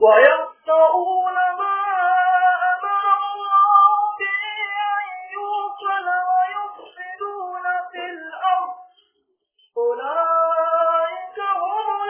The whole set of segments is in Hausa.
ويقطعون ما أمر الله به أن يوصل ويفسدون في الأرض أولئك هم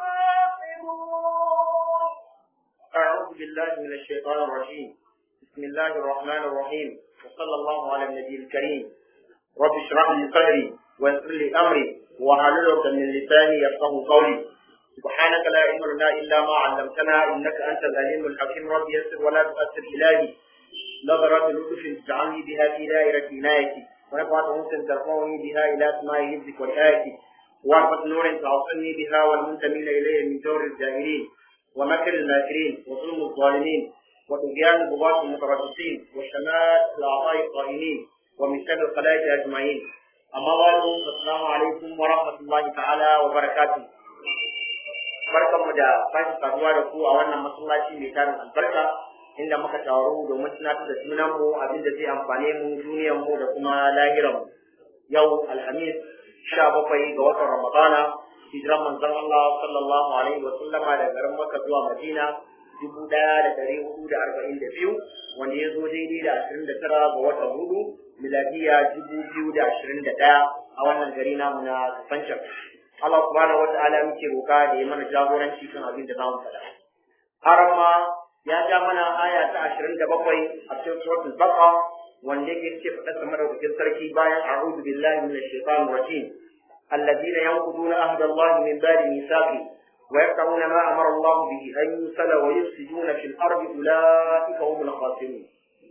الخاسرون أعوذ بالله من الشيطان الرجيم بسم الله الرحمن الرحيم وصلى الله على النبي الكريم رب اشرح لي صدري ويسر لي أمري واحلل عقدة من لساني يفقه قولي سبحانك لا علم لنا إلا ما علمتنا إنك أنت العليم الحكيم رب يسر ولا تؤثر إلهي نظرة لطف اجعلني بها في دائرة عنايتي ونفعة مسلم ترفعني بها إلى سماء حفظك والآية وعرفة نور تعصني بها والمنتمين إليه من جور الجاهلين ومكر الماكرين وظلم الظالمين وطغيان البغاة المتربصين وشمات الأعضاء الطائنين ومن شر الخلائق أجمعين أما بعد السلام عليكم ورحمة الله تعالى وبركاته barkanmu da sake saduwa da ku a wannan masallaci mai tarin albarka inda muka taru domin tunatar da junanmu abin da zai amfane mu duniyarmu da kuma lahiranmu yau alhamis sha bakwai ga watan ramadana hijiran manzon Allah sallallahu alaihi wa sallama da garin Makka zuwa Madina dubu ɗaya da ɗari hudu da arba'in da biyu wanda ya zo daidai da ashirin da tara ga watan hudu miladiya dubu biyu da ashirin da ɗaya a wannan gari namu na Kafancan. Allah subhanahu wa ta'ala muke roka da ya mana jagoranci kan abin da za mu faɗa. Har ma ya ja mana aya ta ashirin da bakwai a cikin suratul Baqara wanda yake ce faɗa sama da sarki bayan a'udhu billahi minash shaitanir rajim. الذين ينقضون عهد الله من بعد ميثاقه ويقطعون ما امر الله به ان يوصل ويفسدون في الارض اولئك هم الخاسرون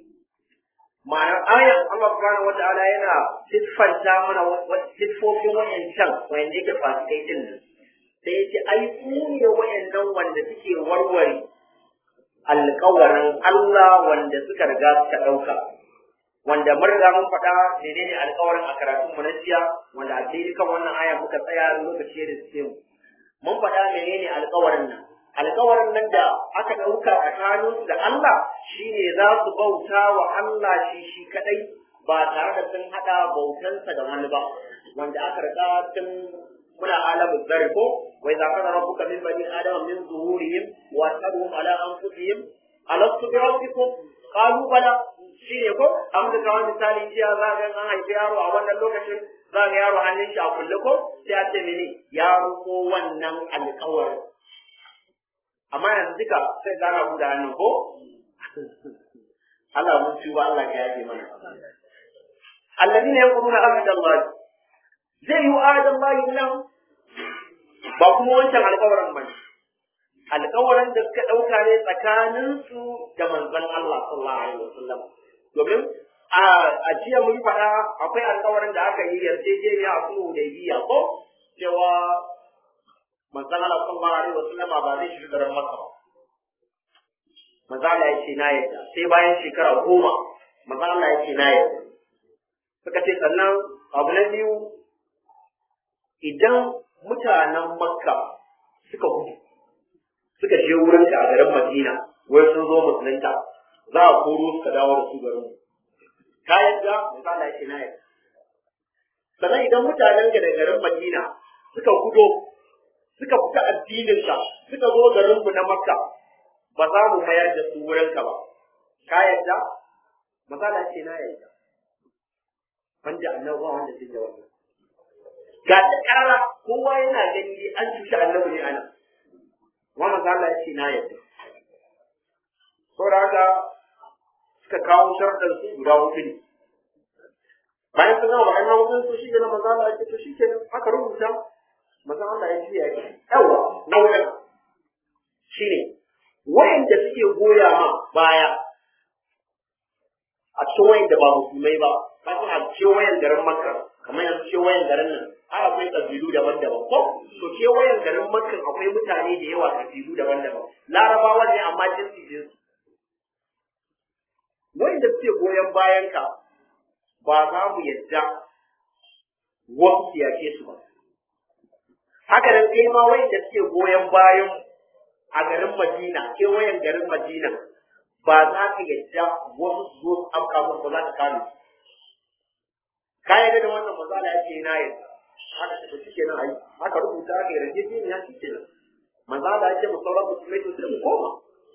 ma'anar ayan Allah subhanahu wata'ala yana siffanta mana siffofin wayancan wanda yake fasikai din nan sai yace ai su ne wayannan wanda suke warware alƙawarin Allah wanda suka riga suka ɗauka wanda mun riga mun faɗa menene alƙawarin a karatun mu na jiya wanda a daidai kan wannan aya muka tsaya lokaci da suke mu mun faɗa menene alƙawarin nan alƙawarin nan da aka ɗauka tsakanin da Allah shine za su bauta wa Allah shi shi kadai ba tare da sun haɗa bautansa da wani ba wanda aka riga tun muna alamu zari ko wai za ka rabbuka min bani adama min zuhurihim wa tabuhum ala anfusihim alastu bi rabbikum qalu bala shi ne ko an da kawai misali jiya za ga an haifi yaro a wannan lokacin za ga yaro hannun shi a kulle ko sai a ce mini yaro ko wannan alƙawarin amma yanzu duka sai gana buɗe hannun ko Allah mun ci ba Allah ya yaje mana alladina yaquluna ahada Allah zai yi ahada Allah nan ba kuma wancan alƙawarin bane alƙawarin da suka ɗauka ne tsakaninsu da manzon Allah sallallahu alaihi wasallam domin a jiya mun faɗa akwai alƙawarin da aka yi yarjejeniya a sulhu da biya ko cewa manzon Allah sallallahu alaihi wasallam ba zai shiga garin Makka ba manzon Allah ya ce na yadda sai bayan shekara goma manzon Allah ya ce na yadda suka ce sannan abu na biyu idan mutanen Makka suka gudu suka je wurin a garin Madina wai sun zo musulunta za a koro suka dawo da su garin ka yadda misali yake na yadda sannan idan mutanen ga da garin Madina suka gudo suka fita addinin ka suka zo garin mu na Makka ba za mu mayar da su wurin ka ba ka yadda misali yake na yadda wanda annabi wanda zai da wannan ga ta karara kowa yana gani dai an cuci annabi ne ana wa manzo Allah ya ce na yadda saboda haka suka kawo sharɗan su guda hudu ne bayan sun gama bayan hudun su shi ne manzo Allah ya ce to shi ke aka rubuta manzo Allah ya juya ya yawa na wurin shi ne wa'anda suke goya ma baya a cikin wa'anda ba musulmai ba kafin a kewayen garin makka kamar yanzu kewayen garin nan ai akwai ƙabilu daban-daban ko to kewayen garin makka akwai mutane da yawa ƙabilu daban-daban larabawa ne amma jinsi jinsi wanda suke goyon bayan ka ba za mu yadda wasu su yake su ba haka nan kai ma wanda suke goyon bayan a garin madina kewayen garin madina ba za ka yadda wasu su zo su afka musu ba za ka kame su ka yarda da wannan mazala ya ce na yarda haka ta shi kenan ai haka rubuta aka yarda ce ne ya shi kenan mazala ya ce mu sauran musulmai to sai mu koma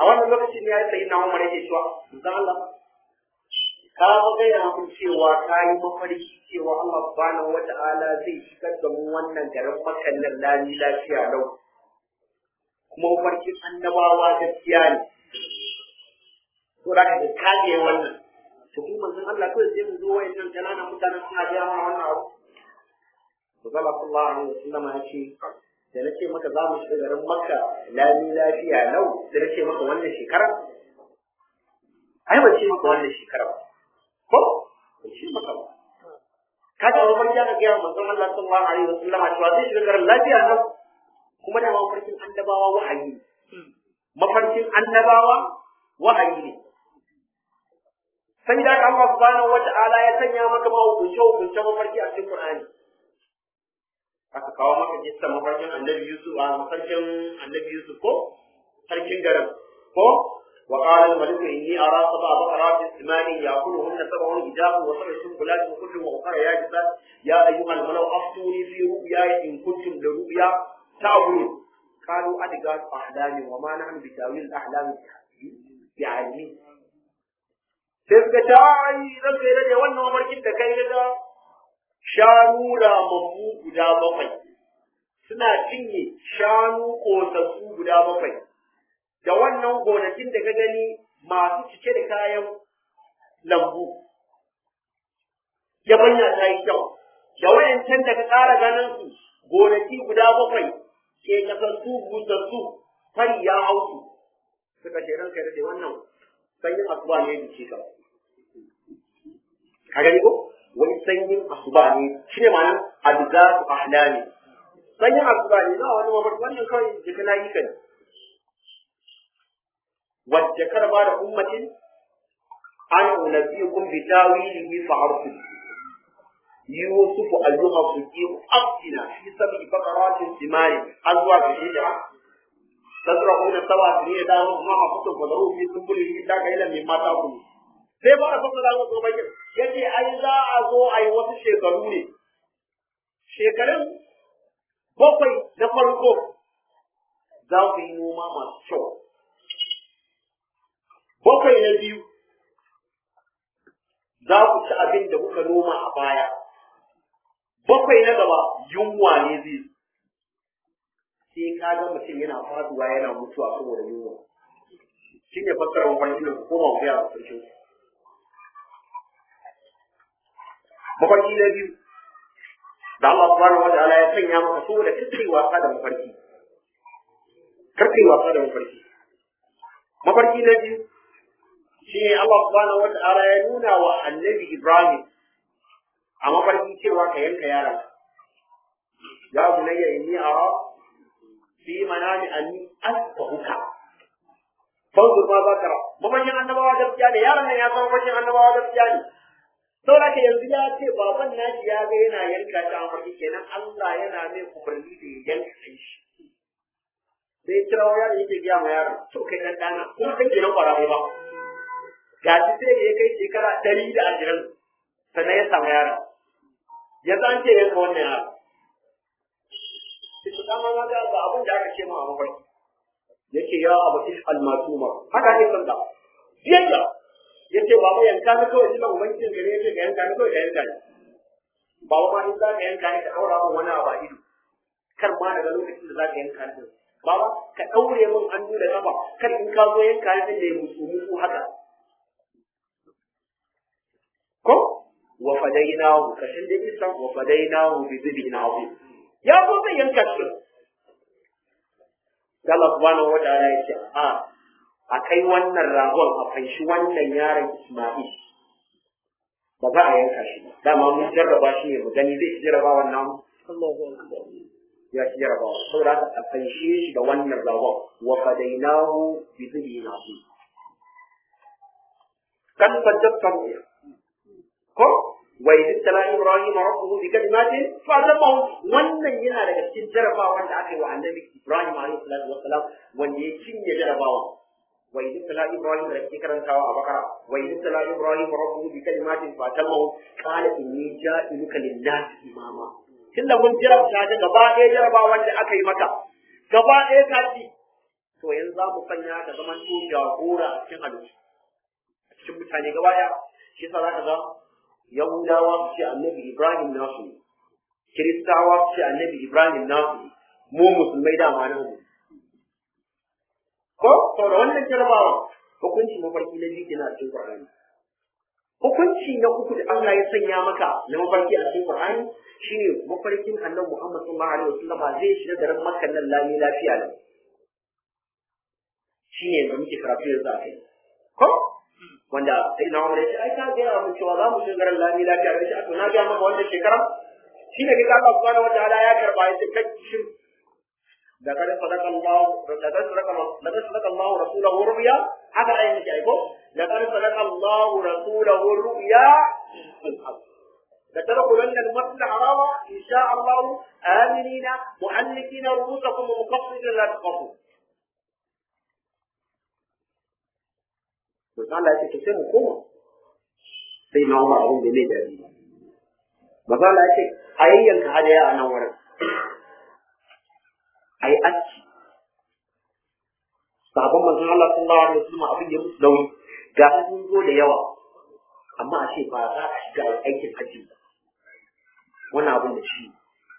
a wannan lokacin ya yi sayi na umar yake cewa zan Allah ka ga gaya mun cewa ka yi mafarki cewa Allah subhanahu wata'ala zai shigar da mu wannan garin makan nan lami lafiya lau kuma mafarkin annabawa gaskiya ne to da ka kage wannan to kuma manzon Allah kawai sai mu zo wayannan kananan mutanen suna gaya mana wannan abu to Allah sallallahu alaihi wasallam ya ce da na ce maka za mu shiga garin makka lami lafiya lau da na ce maka wannan shekara ai ban ce maka wannan shekara ba ko ban ce maka ba ka ga wani ya ga gaya manzon Allah sallallahu alaihi wasallam cewa zai shiga garin lafiya lau kuma da mafarkin annabawa wahayi ne mafarkin annabawa wahayi ne sai da Allah subhanahu wata'ala ya sanya maka ma hukunce hukunce mafarki a cikin Qur'ani aka kawo maka jissa mafarkin annabi Yusuf a mafarkin annabi Yusuf ko sarkin garin ko wa qala al-malik inni ara sab'a baqarat ismani ya'kuluhunna sab'un ijab wa sab'un sunbulat wa kullu muqara ya jisa ya ayyuha al-malaw aftuni fi ru'ya in kuntum li ru'ya ta'budun qalu adgat ahlami wa ma nahnu bi tawil ahlam bi'almi sai suka ta ai ranka yi da wannan mafarkin da kai ga shanu ramammu guda bakwai suna cinye shanu ƙosassu guda bakwai da wannan gonakin da ka gani masu cike da kayan lambu yabanya ta yi kyau da wayancan da ka ƙara ganin su gonaki guda bakwai ke kasassu busassu fari ya hau su suka ce ranka da wannan sanyin asuba ne da ce ka ka gani ko wani sanyin asuba ne shi ne ma'anar adgatu ahlami sanyin asuba ne za wani mamar wannan kawai jika na yi ka ne wadda karba da ummatin an unabiyukum bi tawilihi fa arsu yusuf ayyuha siddiq aftina fi sab'i baqaratin simari azwa bi shida tazra'una sab'a sinina da ma ma kutum fadaru fi sunbulihi illa qailan mimma ta'kulun sai ba a fassara musu bakin yace ai za a zo a yi wasu shekaru ne shekarun bakwai na farko za ku yi noma masu kyau bakwai na biyu za ku ci abin da kuka noma a baya bakwai na gaba yunwa ne zai sai ka ga mutum yana faduwa yana mutuwa saboda yunwa shi ne fassarar mafarkin da ku koma ku yara sarkin mafarki na biyu da Allah subhanahu wa ta'ala ya sanya maka saboda kai wasa da mafarki kar kai wasa da mafarki mafarki na biyu shi ne Allah subhanahu wa ta'ala ya nuna wa annabi Ibrahim a mafarki cewa ka yanka yaron ya bunayya inni ara fi manami anni asbahuka fanzur ma za ka ra mafarkin annabawa gaskiya ne yaron nan ya san mafarkin annabawa gaskiya ne saboda ka yanzu ya ce baban nashi ya ga yana yanka shi a mafarki kenan Allah yana mai umarni da ya yanka shi sai kira wa yaron yake biya ma yaron to kai dan dana kuma kai kenan kwararre ba ga shi sai da ya kai shekara ɗari da ashirin sannan ya samu yaron ya san ce yanka wannan yaron sai su dama ma ga abin da aka ce ma a mafarki yake ya abu is almatuma haka ne san da biyayya yace baba yanka ni kawai jilan ubangijin ka ne yace ka yanka ni kawai ka yanka ni baba ma in za ka yanka ni ka daura min wani abu a ido kar ma daga lokacin da za ka yanka ni baba ka daure min hannu da kafa kar in ka zo yanka ni da musu musu haka ko wa fadainahu kashin da isa wa fadainahu bi dhibin azim ya zo zai yanka shi Allah subhanahu wa ta'ala ya ce a a kai wannan ragon a fanshi wannan yaron Isma'il ba za a yanka shi dama mun jarraba shi ne mu gani zai jarraba wannan ya ci jarraba saboda haka a fanshe shi da wannan ragon wa fadainahu bi dhibin azim kan saddaqta ko wa idh tala ibrahim rabbuhu bi kalimatin fa tamam wannan yana daga cikin jarabawan da aka yi wa annabi ibrahim alaihi salatu wassalam wanda ya cinye jarabawa wa idh tala ibrahim da ke karantawa a bakara wa idh tala ibrahim rabbuhu bi kalimatin fa tamam qala inni ja'iluka lin-nas imama tunda mun jarabta ta gaba ɗaya jarabawan da aka yi maka gaba ɗaya ka ci to yanzu za mu sanya ka zaman to jagora a cikin halittu a cikin mutane gaba ɗaya shi yasa zaka ga yahudawa su ce annabi ibrahim nasu ne kiristawa su ce annabi ibrahim nasu ne mu musulmai dama nan mu ko to da wannan jarabawa hukunci mafarki na biyu kenan a cikin qur'ani hukunci na uku da Allah ya sanya maka na mafarki a cikin qur'ani shine mafarkin annabi Muhammad sallallahu alaihi wasallam zai shiga garin Makka nan lami lafiya ne shine yanzu muke karatu yanzu a kai ko wanda sai na umar yace ai ka ga mun cewa za mu shiga garin lami lafiya da shi to na ga maka wannan shekara shine ga Allah subhanahu wataala ya karba ya kai shi da kada sadaka Allah da kada sadaka da kada sadaka Allah rasulahu ru'ya haka ayin yake ai ko da kada sadaka Allah rasulahu ru'ya لتدخلن المسجد الحرام ان شاء الله امنين محلقين رؤوسكم ومقصرين لا تخافوا to Allah ya ce sai mu koma sai na Umar abin da mai dadi maza Allah ya ce a yayyanka hadaya a nan wurin a yi aski sabon manzon Allah sallallahu alaihi wasallam abin ya musu nauyi ga sun zo da yawa amma a ce ba za a shiga aikin haji ba wannan abin da shi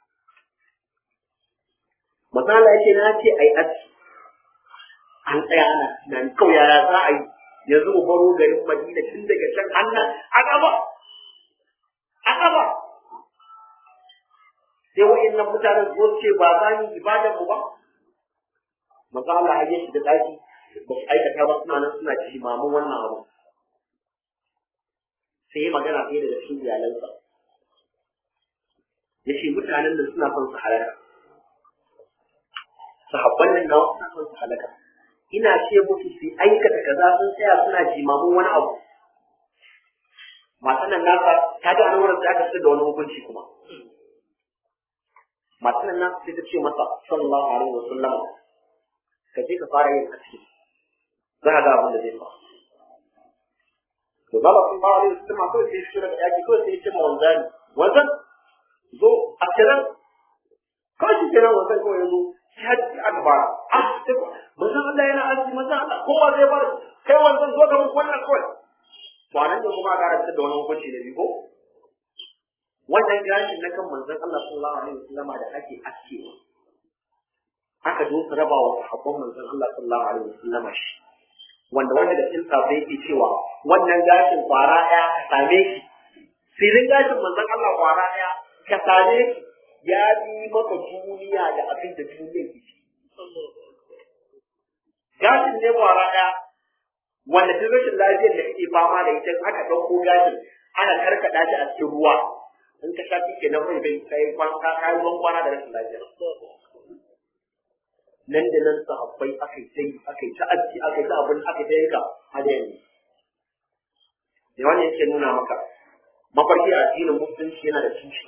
maza Allah ya ce na ce a yi aski an tsaya ana tunani kawai yaya za a yi yanzu mu baro garin Madina tun daga can annan a gaba a gaba sai wa'annan mutanen zo ce ba za mu ibadan mu ba maza Allah ya shi da daki ba su aikata ba suna nan suna ci mamun wannan abu sai magana ɗaya daga cikin iyalansa ya ce mutanen da suna son su halaka sahabban nan nawa suna son su halaka ina ce musu su aikata kaza sun tsaya suna jimamin wani abu matan nan nasa ta ga an wurin da aka da wani hukunci kuma matan nan nasa sai ta ce masa sallallahu alaihi wasallam ka je ka fara yin aski za ka ga abin da zai faru to zaba sallallahu alaihi wasallam kawai sai shi daga yaki kawai sai ya ce ma wanzani wanzan zo a kiran kawai shi kenan wanzan kawai ya zo sai haji aka fara ah sai manzon Allah yana aski manzon Allah kowa zai bar kai wanzan zo ga muku wannan kawai to anan ne kuma aka karanta da wani hukunci da biyu ko wannan gashin na kan manzon Allah sallallahu alaihi wasallam da ake aske aka zo su raba wa sahabban manzon Allah sallallahu alaihi wasallam shi wanda wanda da cikin sabai yake cewa wannan gashin kwara ɗaya ka same shi filin gashin manzon Allah kwara ɗaya ka same shi ya yi maka duniya da abin da duniya ke ci gashin ne kwara ɗaya wanda duk rashin lafiyar da kake fama da ita aka ɗauko gashin ana karkaɗa shi a cikin ruwa in ka sha kike nan mai bai kai kwanka kai ban kwana da rashin lafiya nan da nan sahabbai aka yi sai aka yi ta aji aka yi ta abin aka yi ta yanka har yanzu da wannan yake nuna maka mafarki a addinin musulunci yana da tushe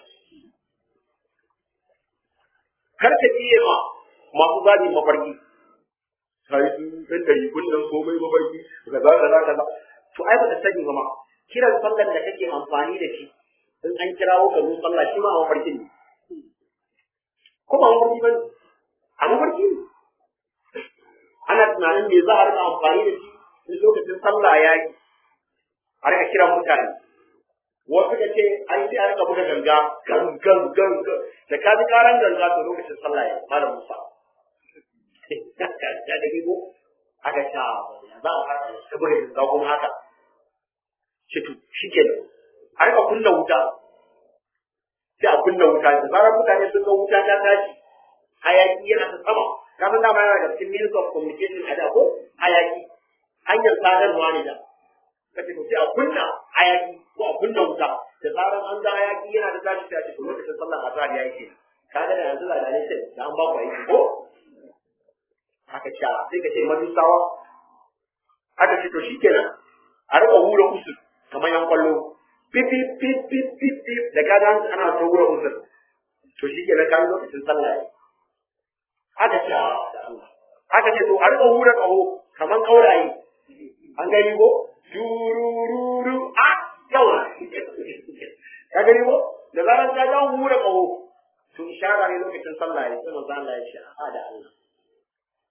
kar ka iya ma masu zaɓi mafarki kai sun ɗan ɗari kullum komai mafarki kaza kaza kaza to ai ba ka sani ba ma kiran sallar da kake amfani da shi in an kirawo ka zo sallah shi ma a mafarki ne ko ba mafarki ba ne a mafarki ne ana tunanin me za a rika amfani da shi in lokacin sallah ya yi a rika kiran mutane wasu ka ce an sai a rika buga ganga gan gan gan da ka ji karan ganga to lokacin sallah ya malam musa ya da gigo aka sha za a fara ta buga ganga kuma haka shi to shi ke a rika kunna wuta sai a kunna wuta da zarar mutane sun ga wuta ta tashi hayaki yana ta sama kafin dama yana da cikin means of communication a da ko hayaki hanyar sadarwa ne da kace to sai a kunna hayaki ko a kunna wuta da zarar an ga hayaki yana da tashi sai a ce to lokacin sallar azhar yayi ke kaga da yanzu da ne sai da an ba ku aiki ko haka sha sai ka ce madusawa haka ce to shikenan a rika hura usul kamar yan kwallo pip pip pip pip pip pip da kaga ana ta hura usul to shikenan kan lokacin sallah yayi haka ce haka ce to a rika hura kaho kaman kauraye an gani ko durururu a yawa ka gani ko da zaran ka ga hura kaho to ishara ne lokacin sallah ya sai manzo Allah ya ce a da Allah yi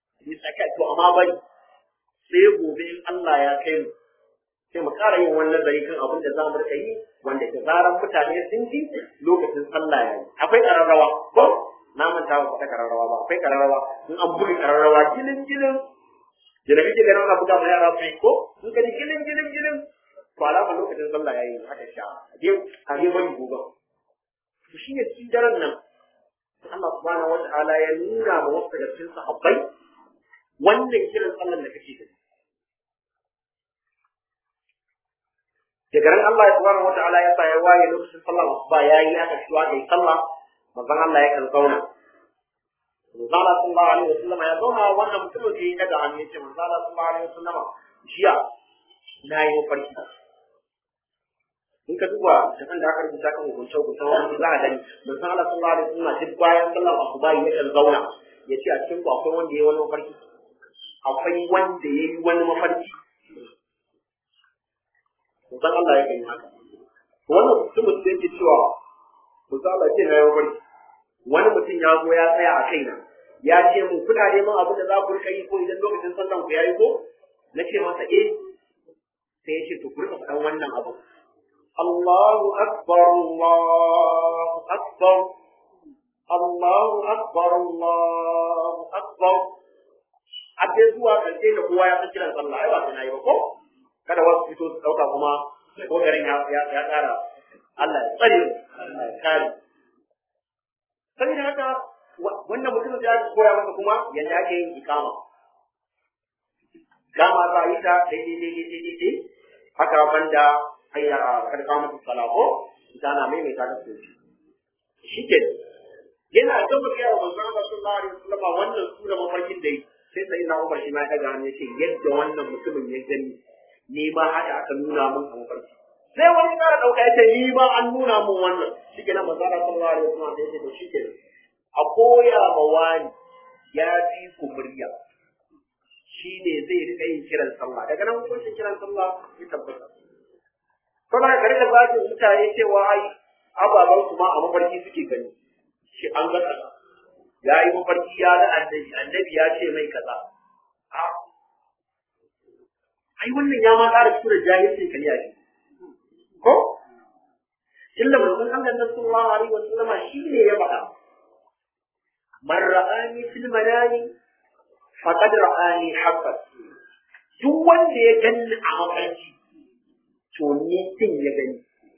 kai to amma bari sai gobe in Allah ya kai mu sai mu ƙara yin wani nazari kan abin da za mu rika yi wanda da zaran mutane sun ji lokacin sallah ya yi akwai ƙararrawa ko na manta ba ta ƙararrawa ba akwai ƙararrawa in an buga ƙararrawa gilin gilin da na kake ganin ana buga ma yara sai ko in ka ji gilin gilin gilin to alama lokacin sallah ya yi aka sha a je a je bari gobe to shi ne cikin daren nan Allah subhanahu wa ta'ala ya nuna ma wasu daga cikin sahabbai wannan kiran sallar da kake gani daga ran Allah subhanahu wa ta'ala ya sa ya waye lokacin sallar asuba yayi aka shiwa kai sallah manzon Allah ya kan zauna manzon Allah sallallahu alaihi wasallam ya zauna wannan mutumin sai ya daga hannu ya ce manzon Allah sallallahu alaihi wasallam jiya na yi mafarki in ka duba da kan da aka rubuta kan hukunce hukuncen wani za a gani manzon Allah sallallahu alaihi wasallam duk bayan sallar asuba ya kan zauna ya ce a cikin ku akwai wanda ya yi wani mafarki akwai wanda ya yi wani mafarki manzon Allah ya kan yi haka wannan mutumin sai yake cewa manzon Allah ce na yi mafarki wani mutum ya zo ya tsaya a kaina ya ce mun kuna neman abin da za ku rika yi ko idan lokacin sallan ku yayi ko na ce masa eh sai ya ce to ku rika faɗan wannan abu Allahu akbar Allahu akbar Allahu akbar Allahu akbar a dai zuwa karshe da kowa ya san kiran sallah ai ba sai nayi ba ko kada wasu fito su dauka kuma ko garin ya ya ya tsara Allah ya tsare Allah ya kare saboda haka wannan mutum ya koya masa kuma yadda ake yin ikama gama za a yi ta daidai daidai daidai daidai haka banda hayya a karka musu salako ita na maimaita ta sosai shi ke yana gaba kai wa manzon Allah sallallahu alaihi wasallam wannan sura mafarkin da yi sai sai na Umar shi ma ya daga hannu yace yadda wannan mutumin ya gani ni ma haka aka nuna mun a mafarki sai wani kara dauka yace ni ma an nuna mun wannan shi ke nan manzon Allah sallallahu alaihi wasallam yace to shi ke a koya ma wani ya fi ku murya shi ne zai rika yin kiran sallah daga nan hukuncin kiran sallah ya tabbata kuma ka rika zaki mutane cewa ai ababen su ma a mafarki suke gani shi an ga kaza ya yi mafarki ya ga annabi annabi ya ce mai kaza a ai wannan ya ma ƙara tura jahilcin kariya ne ko illa manzon Allah sallallahu alaihi wasallam shi ne ya faɗa man ra'ani fil manami faqad ra'ani haqqan duk wanda ya ganni a mafarki to ni din ya gani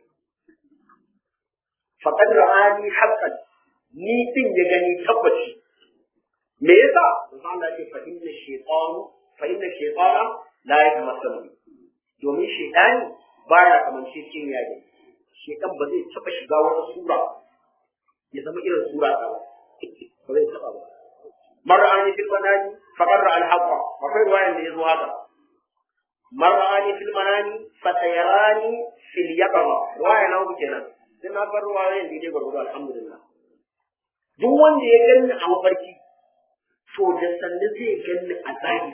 faqad ra'ani haqqan ni din ya gani tabbaci me yasa Allah ce fa inna shaytanu fa inna shaytana la yatamassalu domin shaytani baya kamance cin yaji shaytan ba zai taba shiga wata sura ya zama irin sura ta ba ba zai taba ba mar'ani fil manani faqad ra'a al-haqqa akwai ruwayan da yazo haka mar'ani fil manani fatayarani fil yaqama ruwaya na uku kenan sai na bar ruwayan da dai gurgudu alhamdulillah duk wanda ya ganni a mafarki to da sannu zai ganni a zahiri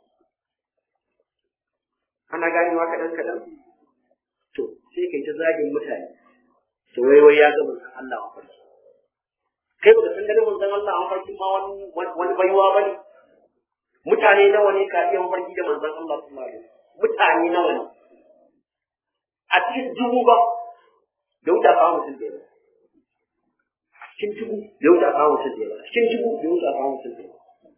ana ganewa kaɗan kaɗan to sai kai ta zagin mutane to wai wai ya ga manzon Allah a farki kai baka san ganin manzon Allah a farki ma wani wani baiwa bane mutane nawa ne ka iya mafarki da manzon Allah sallallahu alaihi wasallam mutane nawa ne a cikin dubu ba da wuta kawo mutum da yawa cikin dubu da wuta kawo mutum da yawa cikin dubu da wuta kawo mutum da yawa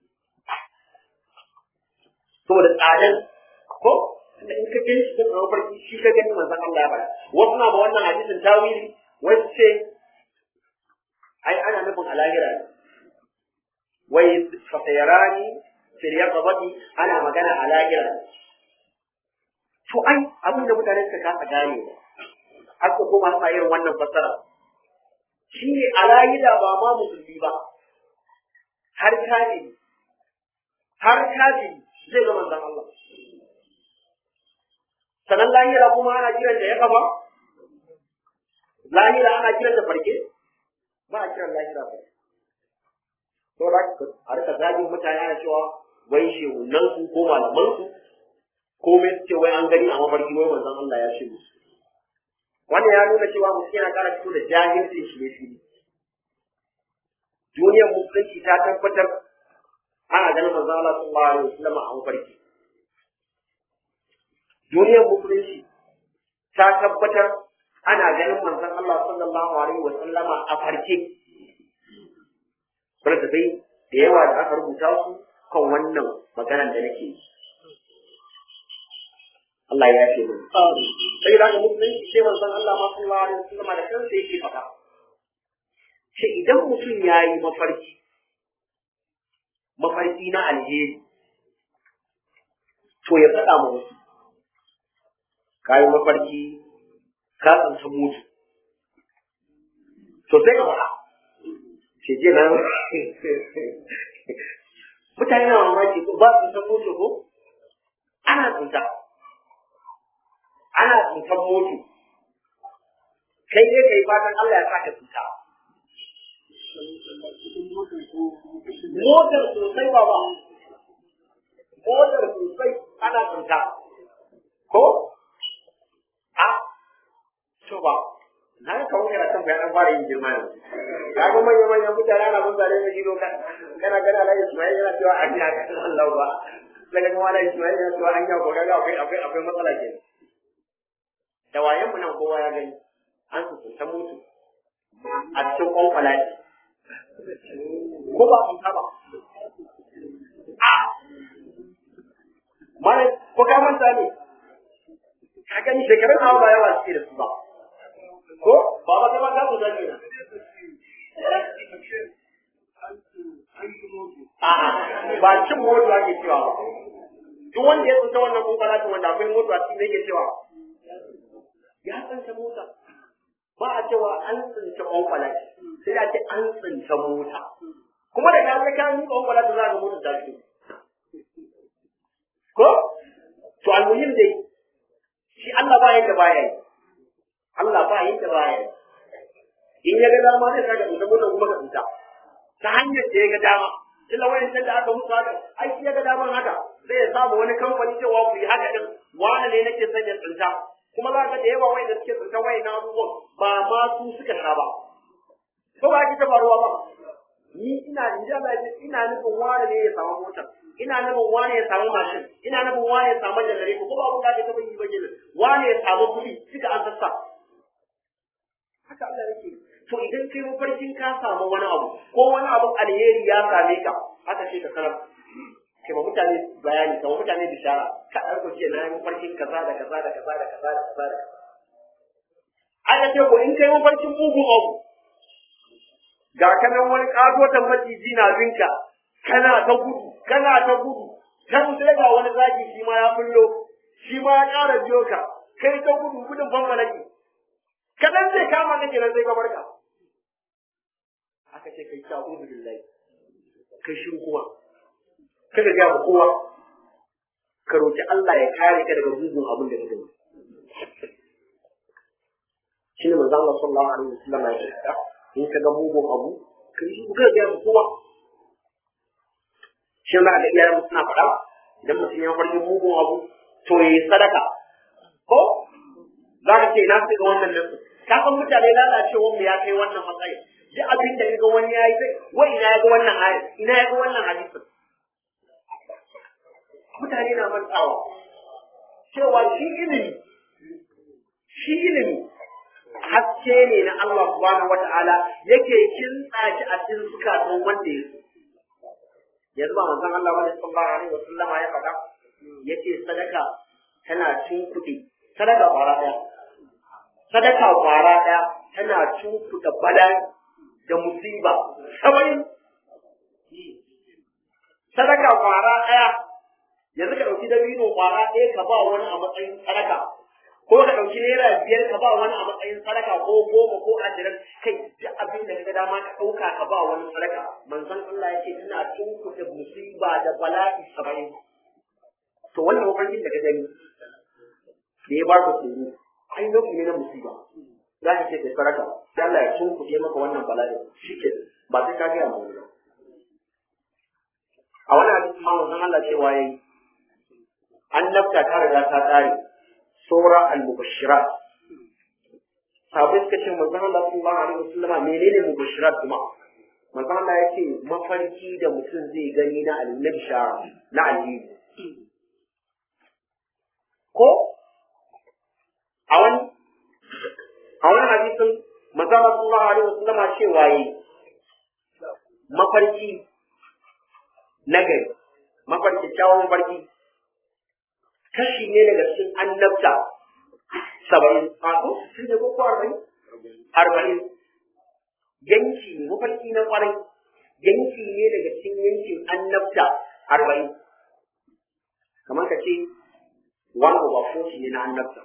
saboda tsadan ko da in ka gani shi da mafarki shi ka gani manzon Allah ya bada wasu na ba wannan hadisin tawili wasu ce ai ana nufin alahira ne wai fasayarani fil yaqabati ana magana alahira ne to ai abin da mutane suka kasa gane ba har ko kuma sa irin wannan fassara shi ne alahira ba ma musulmi ba har kafiri har kafiri zai ga manzon Allah sanan lahira kuma ana kiran da ya kafa lahira ana kiran da farke ba a kiran lahira ba to da a rika zagin mutane ana cewa wai shehunan su ko malaman su ko me su ce wai an gani a mafarki wai manzon Allah ya ce musu wannan ya nuna cewa mutum yana kara fito da jahilcin shi ne fili duniyar musulunci ta tabbatar ana ana ganin manzon Allah sallallahu alaihi wasallam a mafarki duniyar musulunci ta tabbatar ana ganin manzon Allah sallallahu alaihi wasallam a farke Barka dai da yawa da aka rubuta su kan wannan maganar da nake yi. Allah ya ce mun. Sai da musulunci sai manzon Allah ma sallallahu alaihi wasallam da kansa yake faɗa. Ce idan mutum ya yi mafarki, mafarki na alheri, to ya faɗa ma wasu. Ka yi mafarki, ka tsanci mutu. To sai ka faɗa. Ce je nan mutane na mamaki ba su san mutu ko? Ana tsinta. Ana tsintan mutu. Kai ne kai fatan Allah ya saka tsinta. Motar sosai ba ba. Motar sosai ana tsinta. Ko? A? To ba. Na yi kawo yana kan bayan fara yin girma yanzu. Ka ga manya manyan mutane ana mun zare mai gido kana gana Allah Ismail yana cewa an ya ka Allah ba. Daga kuma Allah Ismail yana cewa an ya ko ga akwai akwai akwai matsala ke. Da wayan mu nan kowa ya gani. An su ta mutu. A cikin kwankwala ce. ko ba sun ba a mara ko ka manta ne ka gani shekarun hawa ba yawa suke da su ba ko ba ba kai ba ka guda ne a ba cin mota ake cewa ba duk wanda ya tsinta wannan kunkara wanda akwai mota shi ne ke cewa ya tsinta mota ba a cewa an tsinta kwankwala sai da ce an tsinta mota kuma da ka ga kan kwankwala ta za ga mota ta fito ko to almuhim dai shi Allah ba yadda baya yi Allah ba yadda baya yi in ya ga dama zai saka tsinta mota kuma ka tsinta ta hanyar da ya ga dama illa wayan da aka musu haka ai shi ya ga daman haka sai ya samu wani kamfani cewa ku yi haka din wani ne nake sanya tsinta kuma za ka da yawa wai da suke tsinta wai na abubuwan ba ma su suka sha ba ko ba ki ta faruwa ba ni ina in ji Allah ina nufin wani ne ya samu motar ina nufin wani ya samu mashin ina nufin wani ya samu janare ko ba abun da ka taba yi ba kenan wani ya samu kuɗi suka an sassa haka Allah yake to idan kai mafarkin ka samu wani abu ko wani abu alheri ya same ka haka ce ka sanar ke ba mutane bayani ka ba mutane bishara ka ɗauko ce na yi mafarkin kaza da kaza da kaza da kaza da kaza da kaza aka ce ko in kai mafarkin mugun abu ga kanan wani ƙatotan maciji na binka kana ta gudu kana ta gudu kan sai ga wani zaki shi ma ya fullo shi ma ya ƙara biyo ka kai ta gudu gudun fanfalaki kadan zai kama kake nan sai ka barka aka ce kai ta uzu billahi kai shi kuma kada ga kowa ka roki Allah ya kare ka daga mugun abin da kake shi ne manzo Allah sallallahu alaihi wasallam ya ce in ka ga mugun abu ka yi ka ga kowa shi ne da iyayen mu suna faɗa idan mutum ya farki mugun abu to yayi sadaka ko za ka ce ina su ga wannan nasu ka san mutane lalacewar mu ya kai wannan matsayi duk abin da ga wani ya yi sai wai ina ya ga wannan aya ina ya ga wannan hadisin mutane na mantawa cewa shi ilimi shi ilimi haske ne na Allah subhanahu wata'ala yake kintsa shi a cikin zukatan wanda ya so yanzu ba manzon Allah wani sallallahu alaihi wasallama ya faɗa yace sadaka tana cin kuɗi sadaka ƙwara ɗaya sadaka ƙwara ɗaya tana cin kuɗa bala'i da musiba saba'in sadaka ƙwara ɗaya yanzu ka ɗauki dabino ƙwara ɗaya ka ba wani a matsayin sadaka ko ka ɗauki naira biyar ka ba wani a matsayin sadaka ko goma ko ashirin kai duk abin da kaga dama ka ɗauka ka ba wani sadaka manzon Allah ya ce ina tunkuta musiba da bala'i saba'in to wannan mafarkin da ka gani da ya baka tsoro ai nau'i ne na musiba za ka ce kai sadaka sai Allah ya tunkuɗe maka wannan bala'i shi ke ba sai ka gaya mu ba a wani hadisi ma manzon Allah cewa yayi annabta ta riga ta tsare sura al-mubashirat sabai suka ce manzon Allah sallallahu alaihi wasallama menene mubashirat kuma manzo Allah ya ce mafarki da mutum zai gani na al-nabsha na alheri ko a wani a wani hadisin manzo Allah sallallahu alaihi wasallam cewa yi mafarki na gari mafarki kyawun mafarki kashi ne daga cikin annabta saba'in a ko shi ne ko arba'in arba'in yanki ne mafarki na kwarai yanki ne daga cikin yankin annabta arba'in kamar ka ce one over forty ne na annabta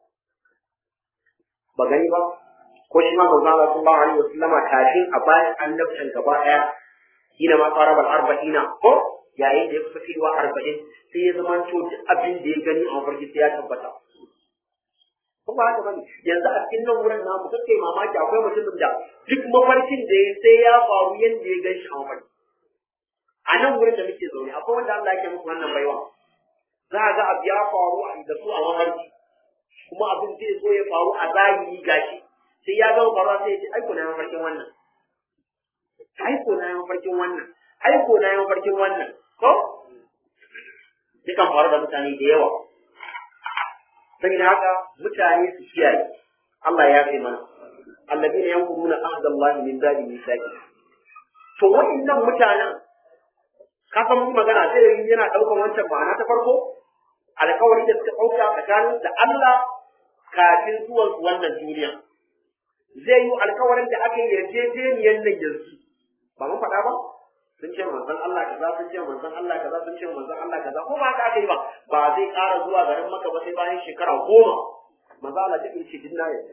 ba gani ba ko shi ma manzo Allah sallallahu alaihi wasallama kafin a bayan annabtan gaba daya ina ma qarabal arba'ina ko yayin da ya kusa kaiwa arba'in sai ya zama to duk abin da ya gani a mafarki sai ya tabbata ko ba haka bane yanzu a cikin nan wurin namu kake mamaki akwai mutumin da duk mafarkin da ya sai ya faru yanda ya gan shi a mafarki a nan wurin da muke zaune akwai wanda Allah yake musu wannan baiwa za a ga abu ya faru a da su a mafarki kuma abin zai so ya faru a zahiri gashi sai ya gama faruwa sai ya ce aiko na mafarkin wannan aiko na mafarkin wannan aiko na mafarkin wannan ko dukan faru da mutane da yawa saboda haka mutane su kiyaye Allah ya fi mana alladina yanquduna ahda Allah min ba'di misaqi to wa'annan mutanen ka san mun magana sai yana daukan wancan ma'ana ta farko alkawari da suka dauka tsakanin da Allah kafin zuwan su wannan duniya zai yi alkawarin da aka yi yarjejeniyar nan yanzu ba mun faɗa ba sun ce manzon Allah kaza sun ce manzon Allah kaza sun ce manzon Allah kaza ko ba haka aka yi ba ba zai ƙara zuwa garin Makka ba sai bayan shekara goma manzon Allah take ce dinna yadda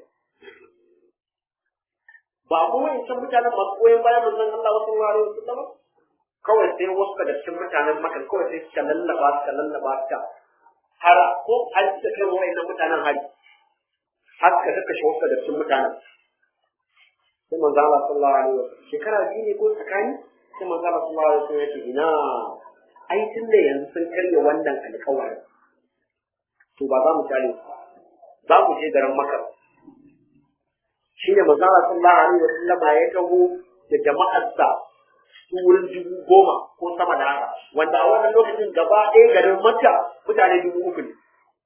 ba kuma in san mutanen masu goyon bayan manzon Allah wasu wurare wasu ba kawai sai wasu daga cikin mutanen Makka kawai sai suka lallaba suka lallaba suka har ko har suka kai wa'annan mutanen hari har suka kakkashe wasu daga cikin mutanen sai manzo Allah sallallahu alaihi wasallam shekara biyu ne ko tsakani sai manzo Allah sallallahu alaihi wasallam yake ina ai tun da yanzu sun karya wannan alƙawarin to ba za mu tale su za mu je garin Makka shi ne manzo Allah sallallahu alaihi wasallam ya taho da jama'arsa su wurin dubu goma ko sama da haka wanda a wannan lokacin gaba ɗaya garin Makka mutane dubu uku ne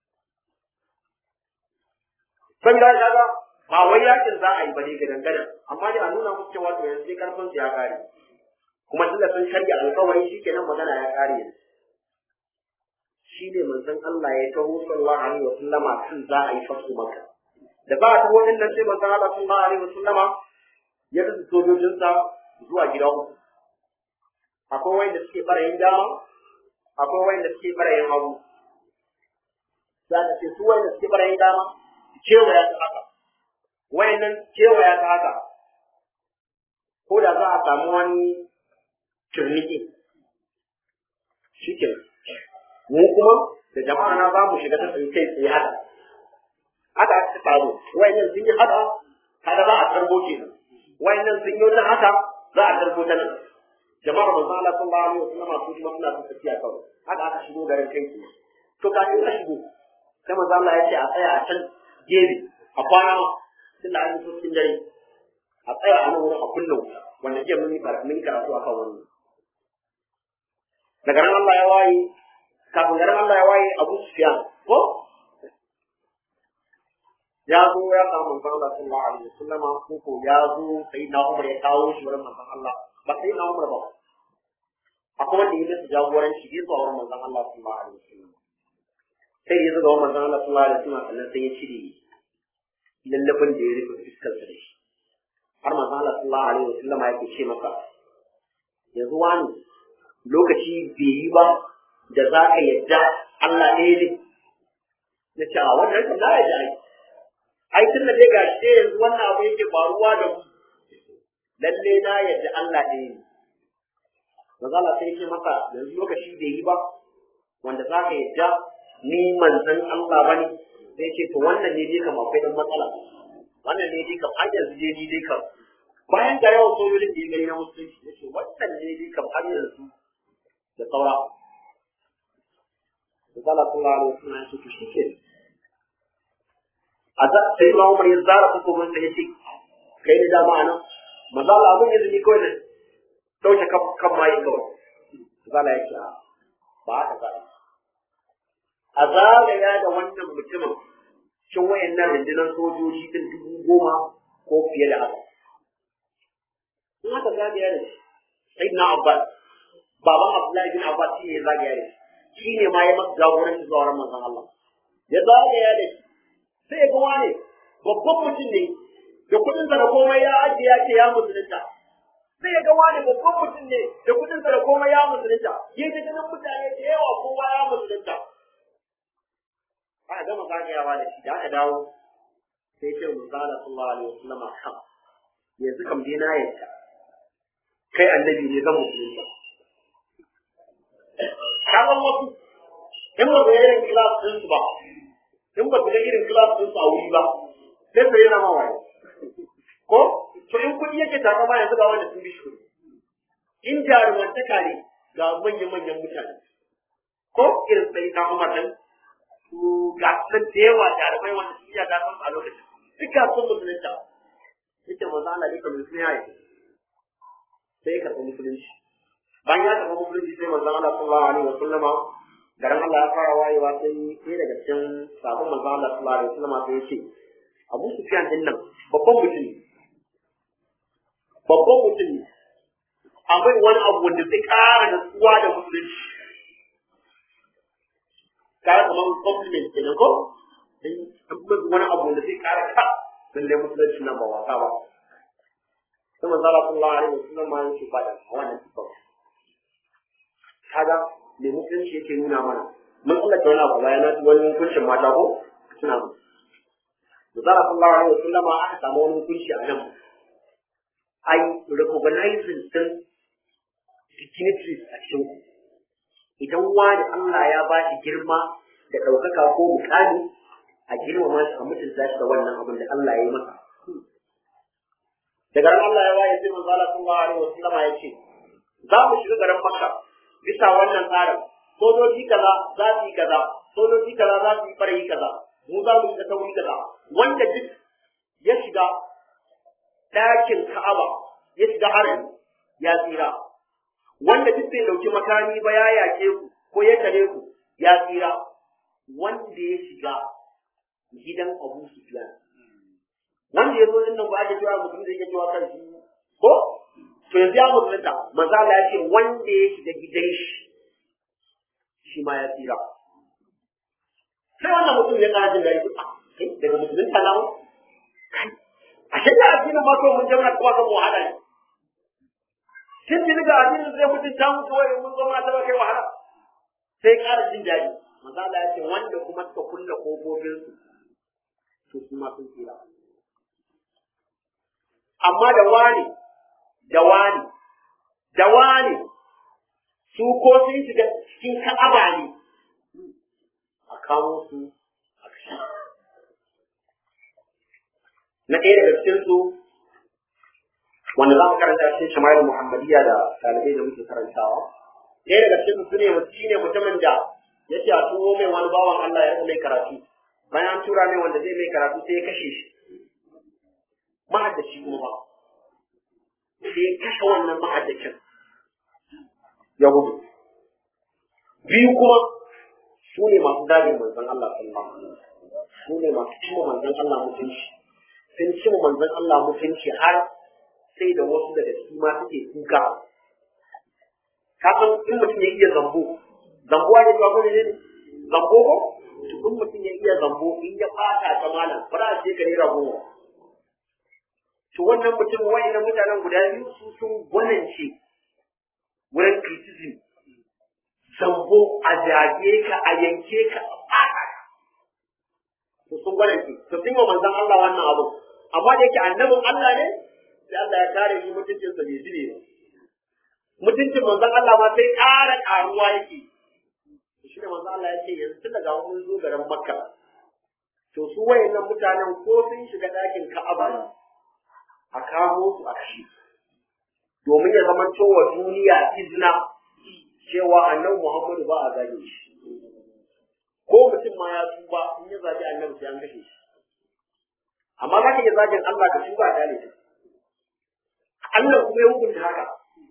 saboda haka ba wai yakin za a yi ba ne ga dangana amma dai a nuna musu cewa to yanzu sai karfin su ya kare kuma tunda sun karya alkawari shikenan magana ya kare yanzu shi ne manzon Allah ya taho sallallahu alaihi wa sallama kan za a yi fasu maka da ba ta wannan nan sai manzon Allah sallallahu alaihi wa sallama ya kasu sojojinsa zuwa gida uku akwai wanda suke barayin dama akwai wanda suke barayin hagu za ka ce su wanda suke barayin dama kewaya ta haka wayannan kewaya ta haka ko da za a samu wani turniki shi ke mu kuma da jama'a na za mu shiga ta tsaye kai tsaye haka haka aka faru wayannan sun yi haka kada za a tarbo kenan wayannan sun yi wata haka za a tarbo ta nan jama'ar manzo Allah sallallahu alaihi wasallam su kuma suna ta tafiya kawai haka aka shigo garin kai tsaye to kafin a shigo sai manzo Allah ya ce a tsaya a can gefe a kwana tunda an yi cikin dare a tsaya a nan wurin a kullum wanda jiya mun yi mun yi karatu akan wannan daga nan Allah ya waye kafin garin Allah ya waye Abu Sufyan ko ya zo ya samu manzon Allah sallallahu alaihi wasallama ko ko ya zo sai na Umar ya kawo shi wurin manzon Allah ba sai na Umar ba akwai wanda ya masa jagoranci bai zuwa wurin manzon Allah sallallahu alaihi wasallam sai ya zo ga manzon Allah sallallahu alaihi wasallam sannan sai ya cire lallafin da ya rufe fuskar da shi har manzo Allah sallallahu alaihi wasallam yake ce maka yanzu wani lokaci bai yi ba da za ka yadda Allah ɗaya ne na ce a wannan kan na yadda ai ai tun da dai ga shi yanzu wannan abu yake faruwa da mu lalle na yadda Allah ɗaya ne manzo Allah sai ce maka yanzu lokaci bai yi ba wanda za ka yadda ni manzon Allah bane sai ce to wannan ne dai kam akwai dan matsala wannan ne dai kam har yanzu dai ni dai kam bayan da yawan sojojin da ya gani na musulunci ya ce wannan ne dai kam har yanzu da saura Misala sallallahu alaihi wasallam ya ce to shi ke a za sai ma Umar ya zara hukumin sa ya ce kai ne dama anan maza Allah abun yanzu ni kawai ne dauke kan mayi kawai zala yake a ba haka za a zagaya da wannan mutumin cin wayannan rundunar sojoji din dubu goma ko fiye da haka in aka zagaya da shi sai na abbas baban abdullahi bin abbas shi ne ya zagaya da shi shi ne ma ya masa jagoranci zuwa ran manzon Allah ya zagaya da shi sai ya ga wane babban mutum ne da kudin sa da komai ya ajiye ya ce ya musulunta sai ya ga wani babban mutum ne da kudin sa da komai ya musulunta ya ji ganin mutane da yawa kowa ya musulunta aka gama zagayawa da shi da aka dawo sai ce musala sallallahu alaihi wasallam kam yanzu kam dai na yadda kai annabi ne zan musulunta kaman wasu in ba ga irin kilas din su ba in ba ga irin kilas din su a wuri ba sai su yana mawaye ko to in kuɗi yake takama yanzu ga wanda sun bi shi in jarumantaka ne ga manyan-manyan mutane ko irin sai ta umar nan su ga sun da yawa jarumai wanda su iya gasar a lokacin duka sun musulunta yake maza Allah duka musulun ya yi sai ya karɓi musulunci bayan ya karɓi musulunci sai manzon Allah sallallahu alaihi wa sallama garin Allah ya fara wayewa sai sai daga cikin sabon manzon Allah sallallahu alaihi wa sallama sai ya ce Abu Sufyan din nan babban mutum ne babban mutum ne akwai wani abu wanda zai ƙara natsuwa da musulunci kara kamar compliment kenan ko an kuma wani abu wanda zai ƙara ka lallai musulunci nan ba wasa ba sai manzo Allah sallallahu alaihi wasallam ma yake fada a wannan sifar kaga me musulunci yake nuna mana mun tsallake wani abu bayan na wani hukuncin mata ko suna mu manzo Allah sallallahu alaihi wasallam aka samu wani hukunci a nan ai recognizing din dignitaries a cikin ku idan wani Allah ya ba shi girma da ɗaukaka ko mukami a girmama shi a mutunta shi da wannan abin da Allah ya yi masa daga ran Allah ya waye sai manzo Allah sallallahu alaihi wasallam ya ce za mu shiga garin Makka bisa wannan tsarin sojoji kaza za su yi kaza sojoji kaza za su yi farayi kaza mu za mu shiga tauri kaza wanda duk ya shiga ɗakin Ka'aba ya shiga harami ya tsira wanda duk bai dauki makami ba ya yake ku ko ya tare ku ya tsira wanda ya shiga gidan Abu Sufyan wanda ya zo din nan ba ake cewa mutum da yake cewa kan shi ko to yanzu ya musulunta manzo Allah ya ce wanda ya shiga gidan shi shi ma ya tsira sai wannan mutum ya kana jin gari kai daga musulunta na mu kai a shekara addinin ma to mun jama'a kuma ga mu wahala ne kin ji ga addinin zai mutu ta mutu wai mun zama ta kai wahala sai ƙara jin daɗi manzo Allah ya ce wanda kuma suka kulle kofofin su to su ma sun tsira amma da wani da wani da wani su ko sun shiga cikin ka'aba ne a kamo su a kashe na ɗaya daga cikin su wanda za mu karanta cikin shamayar muhammadiyya da ɗalibai da muke karantawa ɗaya daga cikin su ne shi ne mutumin da ya ce a turo mai wani bawan Allah ya mai karatu bayan an tura mai wanda zai mai karatu sai ya kashe shi mahaddaci kuma ba sai ya kashe wannan mahaddacin ya gudu biyu kuma su ne masu zagin manzon Allah sallallahu alaihi wasallam su ne masu cimma manzon Allah mutunci sun cimma manzon Allah mutunci har sai da wasu daga ciki ma suke kuka kafin in mutum ya iya zambo zambo ake cewa kuma ne zambo ko to in mutum ya iya zambo in ya fata ta malam ba za a ce ka naira goma to wannan mutum wa'annan mutanen guda biyu su sun gwanance wurin criticism zambo a jage ka a yanke ka a fata ka to sun gwanance to sun yi manzon Allah wannan abu amma da yake annabin Allah ne sai Allah ya kare shi mutuncinsa bai zube ba mutuncin manzon Allah ma sai ƙara ƙaruwa yake shi ne manzon Allah ya ce yanzu daga mun zo garin Makka to su wayannan mutanen ko sun shiga ɗakin Ka'aba ne a kamo su a kashe domin ya zama cewa duniya izina cewa annabi Muhammadu ba a gane shi ko mutum ma ya tuba in ya zabi annabi sai an kashe shi amma za ka iya zagin Allah ka tuba a gane shi Allah kuma ya hukunta haka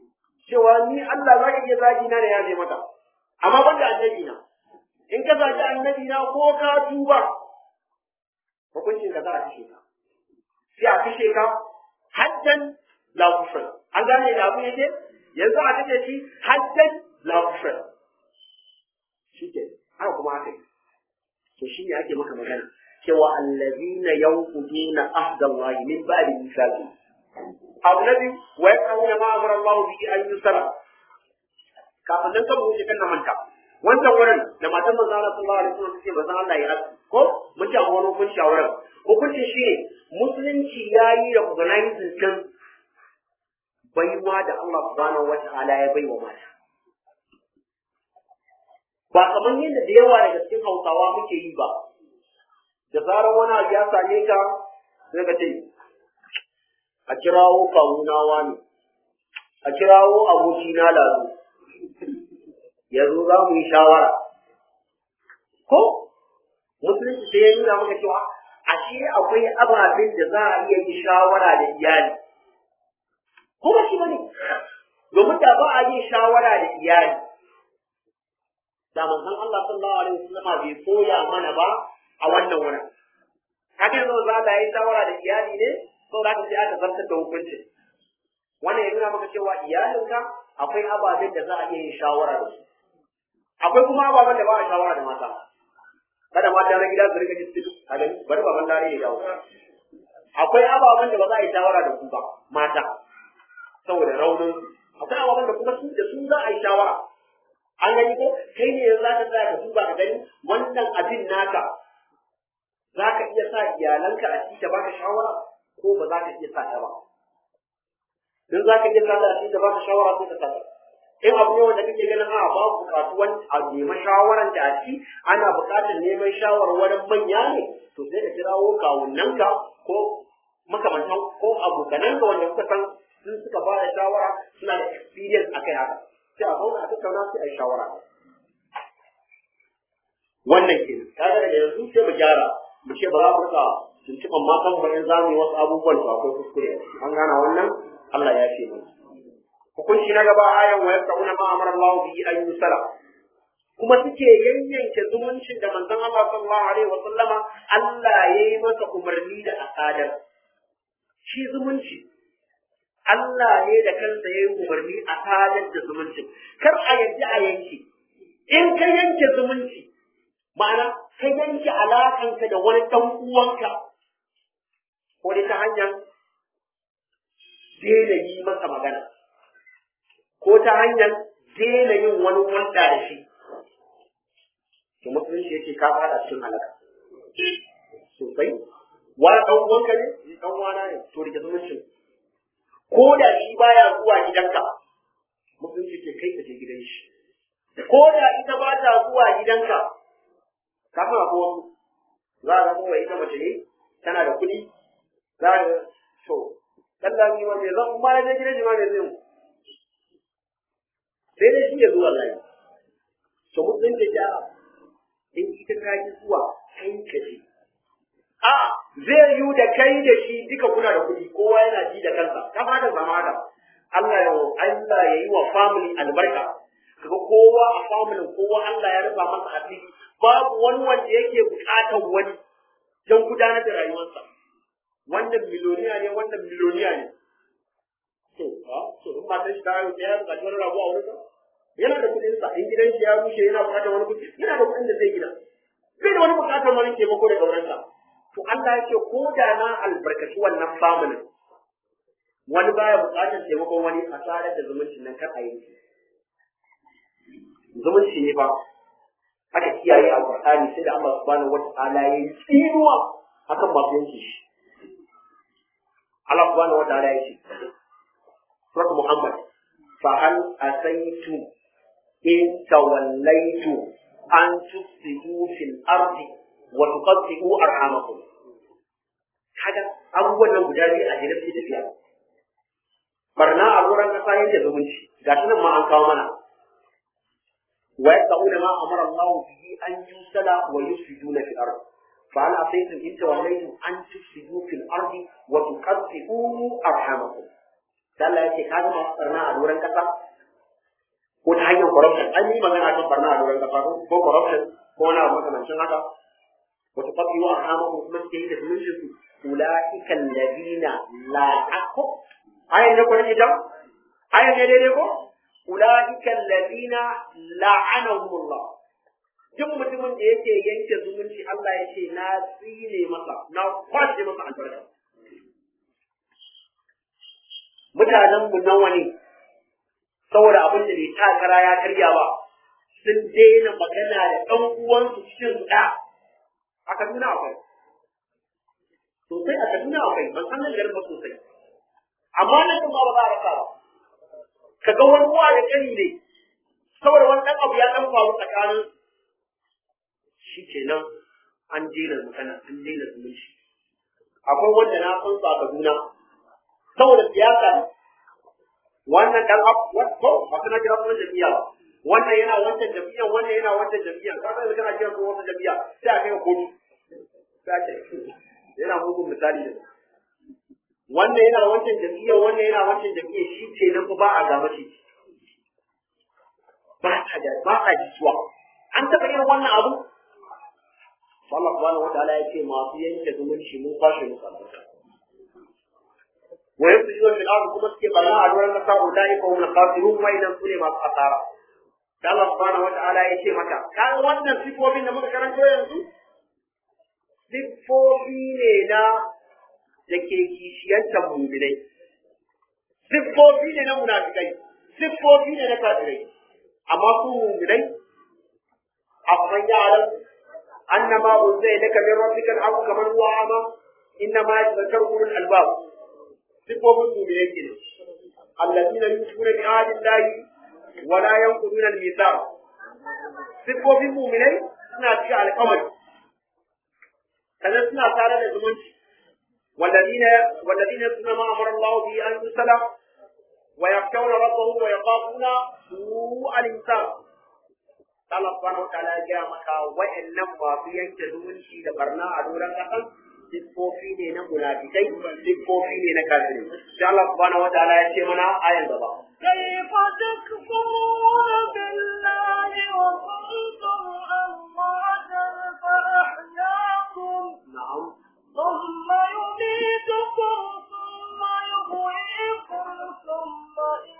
cewa ni Allah za ka iya zagi na da ya zai mata amma banda annabi na in ka zagi annabi na ko ka tuba hukuncin da za a kashe ka sai a kashe ka haddan la kufran an gane da abin yake yanzu a kashe shi haddan la kufran shi ke haka kuma aka yi to shi ne ake maka magana cewa allazina yanquduna ahda Allah min ba'di mithaqi abu nabi wa yaquluna ma amara Allah bihi an yusala kafin nan kan wuce kan manta wancan wurin da matan manzo Allah sallallahu alaihi wasallam ce manzo Allah ya asu ko mun ci a wani hukunci a wurin hukunci shi ne musulunci yayi recognizing din baiwa da Allah subhanahu wa ta'ala ya baiwa mata ba kamar yadda da yawa daga cikin hausawa muke yi ba da zarar wani abu ya same ka sai ka ce a kirawo kawuna wani a kirawo abokina lazo yanzu za mu yi shawara ko musulunci sai ya nuna maka cewa ashe akwai ababen da za a iya yi shawara da iyali ko ba shi bane domin da ba a yi shawara da iyali da manzon Allah sallallahu alaihi wasallam bai koya mana ba a wannan wurin haka yanzu za ta yi shawara da iyali ne ko za ka sai aka zartar da hukunci wannan ya nuna maka cewa iyalinka akwai ababen da za a iya yin shawara da su akwai kuma ababen da ba a shawara da mata kada mata na gida su rika ji su a gani bari baban lare ya dawo akwai ababen da ba za a yi shawara da ku ba mata saboda raunin akwai ababen da kuma su da su za a yi shawara an gani ko kai ne yanzu za ka tsaya ka duba ka gani wannan abin naka za ka iya sa iyalanka a ciki da baka shawara ko ba za ka iya sa ta ba in za ka iya sa ta a ciki da baka shawara ko ka sa ta in abu ne wanda kake ganin a babu bukatuwan a neman shawaran da a ciki ana bukatar neman shawarwarin manya ne to sai ka kirawo kawunanka ko makamantan ko abokananka wanda kuka san sun suka ba da shawara suna da experience akai haka sai a zauna a tattauna sai a yi shawara wannan ke kaga daga yanzu sai mu gyara mu ce ba za mu rika tuntuɓan matan mu in za mu yi wasu abubuwan to akwai kuskure an gana wannan Allah ya ce mana hukunci na gaba ayan wa yaquna ma amara Allah bihi an yusala kuma suke yanyanke zumuncin da manzon Allah sallallahu alaihi wa sallama Allah ya yi masa umarni da asadar shi zumunci Allah ne da kansa ya yi umarni a sadar da zumuncin kar a yadda a yanke in ka yanke zumunci ma'ana ka yanke alakanka da wani ɗan uwanka ko dai ta hanyar daina yi masa magana ko ta hanyar daina yin wani wanda da shi to musulunci yake ka fada cikin halaka sosai wani ɗan uwanka ne ɗan wana ne to rike zumuncin ko da shi baya zuwa gidanka musulunci ke kai ka je gidan shi ko da ita ba ta zuwa gidanka kafin a wasu za a zama ita mace ne tana da kuɗi za a to dan da ni wanda zan ma na gidan shi ma ne zai mu sai dai shi ya zuwa layi to musulunci ta in ita ta ki zuwa kai ka je a zai yi da kai da shi duka kuna da kuɗi kowa yana ji da kansa ta fata zama haka Allah ya Allah ya yi wa family albarka kaga kowa a family kowa Allah ya rufa masa asiri babu wani wanda yake buƙatar wani don gudanar da rayuwarsa wannan miliyoniya ne wannan miliyoniya ne to a to in matan shi ta haihu sai ya buƙaci wani rabu a wurinsa yana da kuɗinsa in gidan shi ya rushe yana buƙatar wani kuɗi yana da kuɗin da zai gina bai da wani buƙatar wani taimako daga wurinsa to Allah ya ce ko da na albarkaci wannan familin wani baya buƙatar taimakon wani a tsarar da zumuncin nan kar a yi zumunci ne ba aka kiyaye a Qur'ani sai da Allah subhanahu wata'ala ya yi tsinuwa akan masu yanke shi Allah subhanahu wata'ala ya ce Surat Muhammad fa hal asaitu in tawallaitu an tufsidu fil ardi wa tuqatti'u arhamakum kaga abubuwan nan guda biyu a jere suke tafiya barna a wurin kasa yake zumunci gashi nan ma an kawo mana wa yaqulu ma amara Allah bihi an yusala wa yufsiduna fil ardi fa hal asaytum in tawallaytum an tufsidu fil ardi wa tuqatti'u arhamakum Allah yake kaga masu barna a wurin kasa ko ta hanyar corruption an yi magana kan barna a doron kasa ko corruption ko wani abu makamancin haka wata fafi wa hama ko kuma suke yi da zumuncin su ulaika alladhina la aqu ayan ne ko ne ita ayan ne daidai ko ulaika alladhina la'anahumullah duk mutumin da yake yanke zumunci Allah ya ce na tsine masa na kwashe masa albarka mutanen mu nawa ne saboda abin da bai takara ya karya ba sun daina magana da ɗan uwansu cikin su ɗaya a Kaduna akwai sosai a Kaduna akwai ban san nan garin ba sosai amma nan kuma ba za a rasa ba ka ga wani uwa da kani ne saboda wani ɗan abu ya ɗan faru tsakanin shi kenan an daina magana an daina zumunci akwai wanda na san su a Kaduna saboda siyasa ne wannan dan abu ko ba kana kira sunan jami'a ba wannan yana wancan jami'a wannan yana wancan jami'a ka san kana kira sunan wannan jami'a sai a kai kotu sai a ce yana mugun misali da wannan yana wancan jami'a wannan yana wancan jami'a shi ce nan ba a gaba ce ba ta da ba ta jisuwa an taɓa irin wannan abu Allah subhanahu wataala ya ce masu yanke zumunci mun kwashe musu albarka ويفسدون في الارض كما سكي بلا ادوار النساء اولئك هم الخاسرون ما اذا سوري ما خسارة الله سبحانه وتعالى يشي متى كان wannan sifofin da muka karanto yanzu siffofi ne na da ke kishiyantar muminai siffofi ne na munafikai siffofi ne na kafirai amma su muminai afman ya'lam annama unzila laka min rabbika al-haqq kaman huwa ama innama yadhakkaru ulul albab sifofin mu ne yake ne allazina yusuna bi ahdi llahi wa la yanquduna al-mithaq sifofin mu'minai suna cika alƙawari sannan suna tare da zumunci والذين والذين يصلون ما امر الله به ان يصلى ويخشون ربهم ويخافون سوء الحساب Allah subhanahu wataala ya gaya maka wa'annan masu yanke zumunci da barna a doron kasan siffofi ne na munafikai siffofi ne na kafirai sai Allah subhanahu wataala ya ce mana ayan gaba كيف تكفرون بالله وكنتم أمواتا فأحياكم na'am ثم يميتكم ثم يحييكم ثم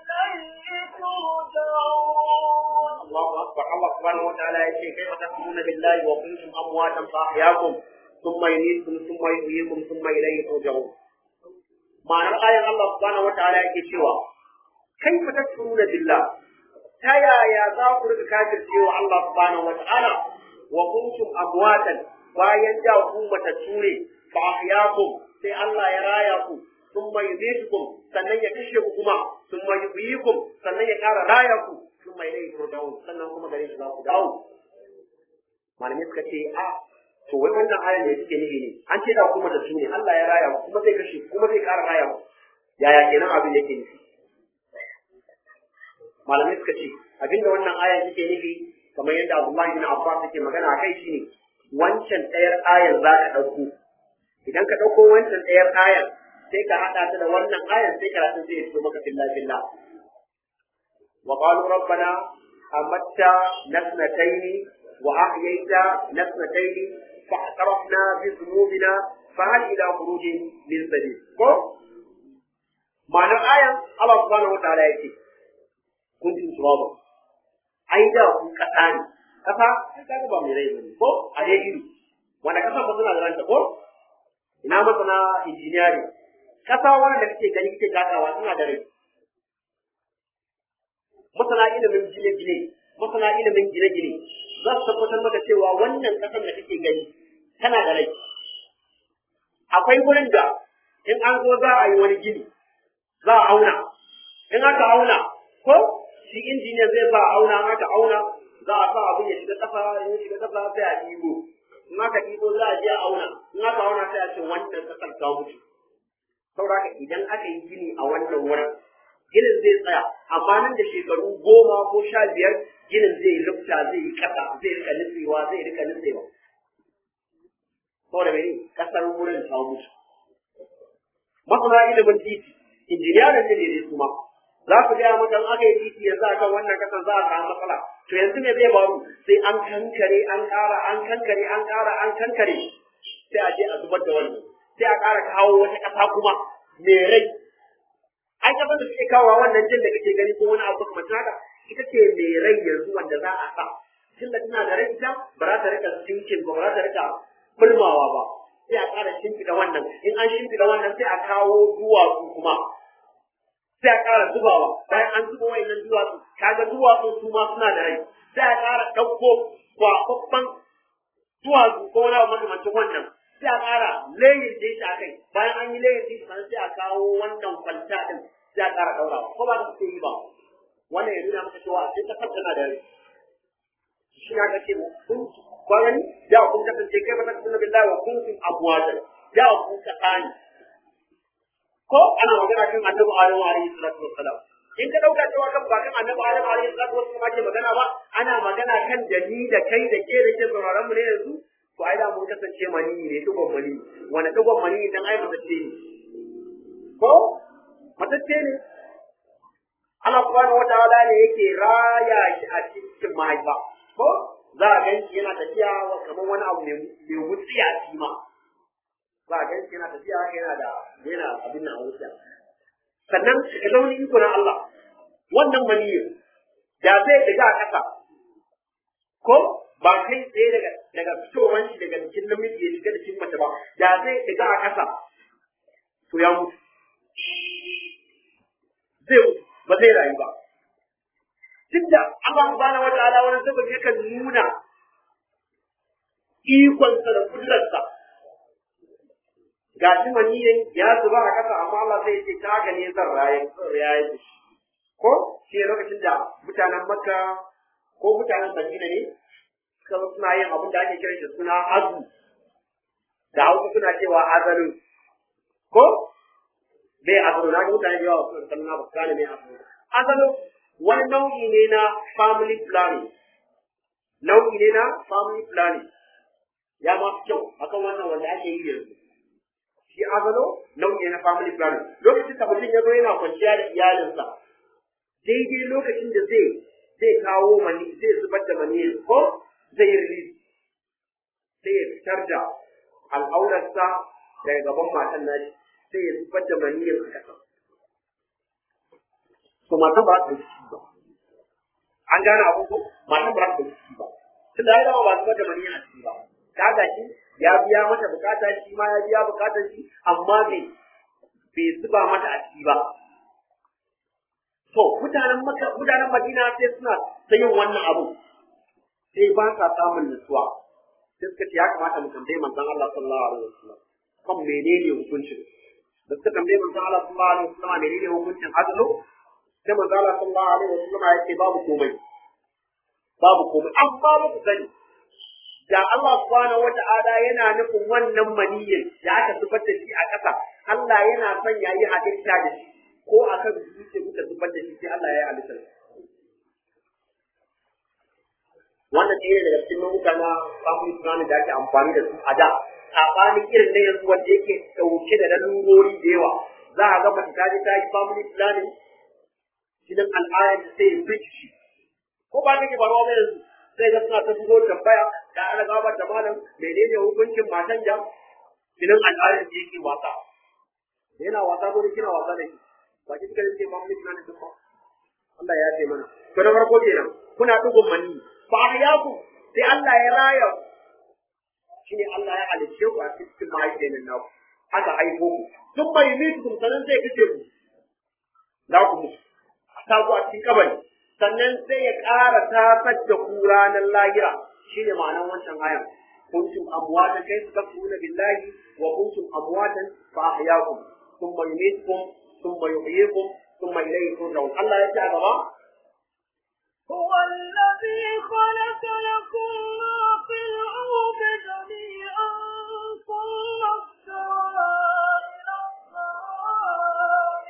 إليه ترجعون Allahu akbar Allah subhanahu wataala ya ce kaifa takfuruna billahi wa kuntum amwatan fa ahyaakum thumma yumeetukum thumma yuhyikum thumma ilayhi turja'un ma'anar ayan Allah subhanahu wataala yake cewa kaifa takfuruna billah ta yaya za ku rika kafircewa Allah subhanahu wataala wa kuntum amwatan bayan da ku matattu ne fa ahyaakum sai Allah ya raya ku thumma yumeetukum sannan ya kashe ku kuma thumma yuhyikum sannan ya kara raya ku thumma ilayhi turja'un sannan kuma gare shi za ku dawo malamai suka ce a to wai wannan ayan ne suke nufi ne an ce da kuma da su ne Allah ya raya ku kuma zai kashe ku kuma zai kara raya ku yaya kenan abin yake nufi malamai suka ce abinda wannan ayan suke nufi kamar yadda Abdullahi bin Abbas yake magana a kai shine wancan ɗayar ayan za ka ɗauko idan ka ɗauko wancan ɗayar ayan sai ka haɗa ta da wannan ayan sai karatun zai fito maka filla filla wa qalu rabbana amatta nasnataini wa ahyayta nasnataini fa atarafna bi dhunubina fa hal ila khurujin min sabil ko ma'anar ayan Allah subhanahu wa ta'ala yake kuntum turaba ai da ku kasa ne kasa ai kaga ba mai rai bane ko a dai iri wanda kasa ba suna da ranta ko ina masana engineering kasa wanda kake gani kake takawa suna da rai masana ilimin gine-gine masana ilimin gine-gine za su tabbatar maka cewa wannan kasan da kake gani tana da rai akwai wurin da in an zo za a yi wani gini za a auna in aka auna ko shi injiniya zai sa auna aka auna za a sa abin ya shiga ƙasa in ya shiga ƙasa sai a ɗigo in aka ɗigo za a je a auna in aka auna sai a ce wannan ƙasar ta mutu saboda haka idan aka yi gini a wannan wurin ginin zai tsaya amma nan da shekaru goma ko sha biyar ginin zai rufta zai yi ƙasa zai rika nutsewa zai rika nutsewa saboda mene ƙasar wurin ta mutu masana ilimin titi injiniyarin ne ne su ma za ku gaya maka in aka yi titi yanzu a kan wannan kasan za a samu matsala to yanzu me zai faru sai an kankare an ƙara an kankare an ƙara an kankare sai a je a zubar da wannan sai a ƙara kawo wata ƙasa kuma mai rai ai kasan da suke kawo wannan jin da kake gani ko wani abu kamar haka ita ce mai rai yanzu wanda za a sa tunda tana da rai ita ba za ta rika sinkin ba ba za ta rika bulmawa ba sai a ƙara shimfiɗa wannan in an shimfiɗa wannan sai a kawo duwatsu kuma sai a ƙara zubawa bayan an zuba wayannan duwatsu kaga duwatsu su ma suna da rai sai a ƙara ɗauko kwakwabban duwatsu ko wani abu makamancin wannan sai a ƙara layin da shi a kai bayan an yi layin da shi sannan sai a kawo wannan kwalta ɗin sai a ƙara ɗaurawa ko ba ta suke yi ba wannan ya nuna maka cewa sai ta tana da rai shi na kace kun kwanan da kun kasance kai ba ta kasance billahi wa kuntum abwajan da kun ka tsani ko ana magana kan annabi Adamu alaihi salatu wassalam in ka dauka cewa kan ba kan annabi Adamu alaihi salatu wassalam ake magana ba ana magana kan da ni da kai da ke da ke sauraron mu ne yanzu to ai da mun kasance mani ne dugon mani wani dugon mani dan ai matacce ne ko matacce ne Allah subhanahu wataala ne yake raya shi a cikin mahaifa ko za a gan shi yana tafiya kamar wani abu mai wutsiya shi ma za a gan shi yana tafiya yana da yana abin nan a wutsiya sannan ka zauni iko na Allah wannan maniyin da zai daga a ƙasa ko ba kai tsaye daga daga fitowar shi daga jikin namiji ya shiga jikin mace ba da zai daga a ƙasa to ya mutu zai ba zai rayu ba tunda Allah subhanahu wataala wani sababi yakan nuna ikonsa da kudurarsa ga shi maniyin ya zuba a kasa amma Allah zai ce ta gane zan raye zan raye da shi ko shi ne lokacin da mutanen Makka ko mutanen Madina ne suka suna yin abin da ake kiran shi suna azu da Hausa suna cewa azalu ko bai azalu na ga mutane da yawa suna sanna ba su gane mai azalu azalu wani nau'i ne na family planning nau'i ne na family planning ya ma fi kyau akan wannan wanda ake yi yanzu shi azalo nau'i ne na family planning lokacin da mutum ya zo yana kwanciya da iyalinsa daidai lokacin da zai zai kawo mani zai zubar da mani ko zai yi sai ya fitar da al'aurarsa daga gaban matan nashi sai ya zubar da mani a kasa to matan ba ta ciki ba an gane abin ko matan ba ta ciki ba tun da ya ba zubar da mani a ciki ba kaga shi ya biya mata bukata shi ma ya biya bukatar shi amma bai bai zuba mata a ciki ba to mutanen maka mutanen Madina sai suna ta yin wannan abu sai ba sa samun nutsuwa sai suka ce ya kamata mu tambaye manzon Allah sallallahu alaihi wasallam kan menene hukuncin da suka tambaye manzon Allah sallallahu alaihi wasallam menene hukuncin azlu sai manzon Allah sallallahu alaihi wasallam ya ce babu komai babu komai amma ba ku sani da Allah subhanahu wata'ala yana nufin wannan maniyyin da aka zubar da shi a ƙasa Allah yana son ya yi halitta da shi ko a kan zuciya kuka zubar da shi sai Allah ya yi halitta wannan ɗaya daga cikin nau'uka na family planning da ake amfani da su a da saɓanin irin na yanzu wanda yake ɗauke da lalurori da yawa za a ga mace ta je ta yi family planning jinin al'ayar da sai ya bincike ko ba kake faruwa ba yanzu sai ga suna ta shigo tambaya da ana gabar da malam menene hukuncin matan da jinin al'adar da yake wasa yana wasa ko kina wasa da shi ba ki kika ce mamu kina ne duk Allah ya ce mana to na farko kenan kuna dugun mani ba ya ku sai Allah ya raya shine Allah ya halice ku a cikin mahaifiyar naku aka haifo ku tun bai mutu kun sanan zai kace ku za ku mutu a sa ku a cikin kabari sannan sai ya ƙara tafar da ku ranar lahira shine ma'anar wancan ayan kuntum amwatan kai su kafuna billahi wa kuntum amwatan fa ahyaakum thumma yumitukum thumma yuhyikum thumma ilayhi turja'un Allah ya ce a gaba هو الذي خلق لكم ما في الأرض جميعا ثم استوى إلى السماء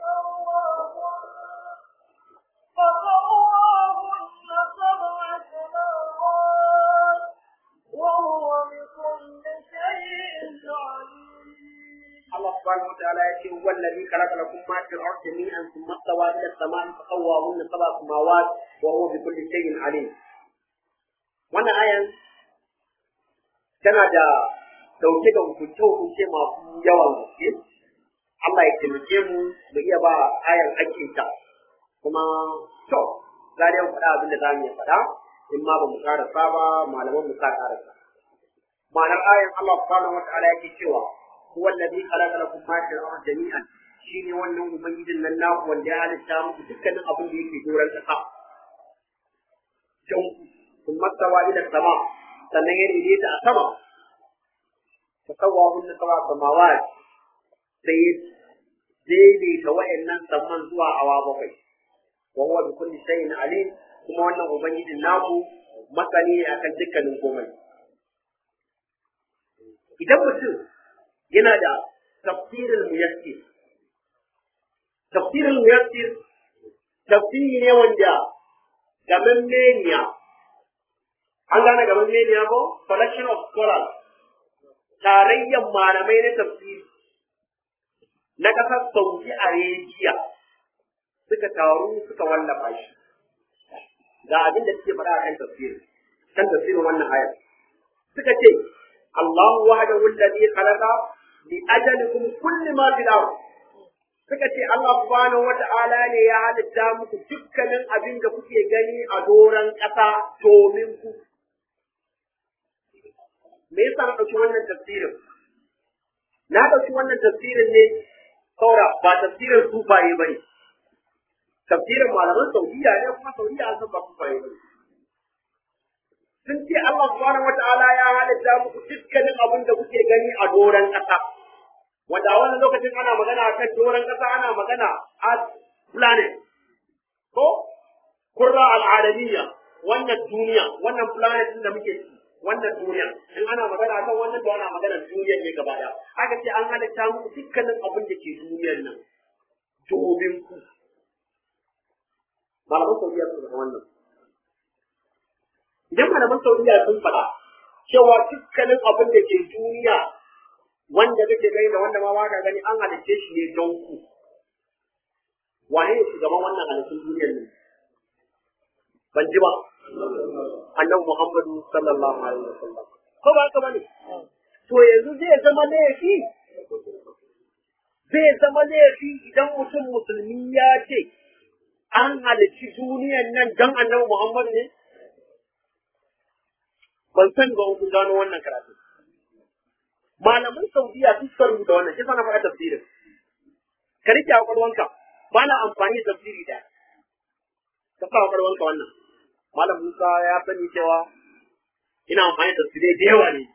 فسواهن فسواهن سبع سماوات وهو بكل شيء عليم Allah subhanahu wa ta'ala ya ce wallazi khalaqa lakum ma fil ardi jami'an thumma stawa ila as-sama'i fa sawwahunna sab'a samawat wa huwa bi kulli shay'in alim wannan ayan tana da dauke da hukunce hukunce masu yawan gaske Allah ya taimake mu mu iya ba ayan hakinta kuma to za dai mu faɗa abin da za mu iya faɗa in ma ba mu karasa ba malaman mu sa karasa ma'anar ayan Allah subhanahu wa ta'ala yake cewa huwa alladhi khalaqa lakum ma fil ardi jami'an shine wannan ubangijin nan naku wanda ya halitta muku dukkanin abin da yake doron ƙasa jan kun mastawa ila sama sannan ya daidaita a sama fa sawwahunna sab'a samawat sai daidaita wa'annan saman zuwa awa bakwai wa huwa bi kulli shay'in alim kuma wannan ubangijin naku masani ne akan dukkanin komai idan mutum yana da tafsirin muyassir tafsirin muyassir tafsiri ne wanda gaban meniya an gane gaban meniya ko collection of scholars tarayyar malamai na tafsiri na ƙasar Saudi Arabia suka taru suka wallafa shi ga abin da suke faɗa a kan tafsirin kan tafsirin wannan ayar suka ce الله وحده الذي خلق لأجلكم كل ما في الأرض suka ce Allah subhanahu wa ta'ala ne ya halitta muku dukkanin abin da kuke gani a doron ƙasa domin ku. Me yasa na ɗauki wannan tafsirin? Na ɗauki wannan tafsirin ne saura ba tafsirin sufaye ba ne. Tafsirin malaman Saudiya ne kuma Saudiya an san ba sufaye ba ne. sun ce Allah subhanahu wata'ala ya halitta muku dukkanin abin da kuke gani a doron ƙasa wanda wani lokacin ana magana a kan doron ƙasa ana magana a planet ko kurra al'adamiyya wannan duniya wannan planet din da muke ci wannan duniya in ana magana akan wannan da ana magana duniyar ne gaba ɗaya aka ce an halitta muku dukkanin abin da ke duniyar nan domin ku malaman saudiya su da wannan idan malaman saudiya sun faɗa cewa dukkanin abin da ke duniya wanda kake gani da wanda ma baka gani an halicce shi ne don ku wane ne shugaban wannan halittun duniyar ne ban ji ba annabi muhammadu sallallahu alaihi wasallam ko ba haka bane to yanzu zai zama laifi zai zama laifi idan mutum musulmi ya ce an halicci duniyar nan don annabi muhammadu ne ban san ba kun gano wannan karatu malaman saudiya sun suka rubuta wannan shi sana faɗa tafsirin ka rike a ƙwarwanka ba na amfani da tafsiri da ka sa a ƙwarwanka wannan malam musa ya sani cewa ina amfani da tafsirai da yawa ne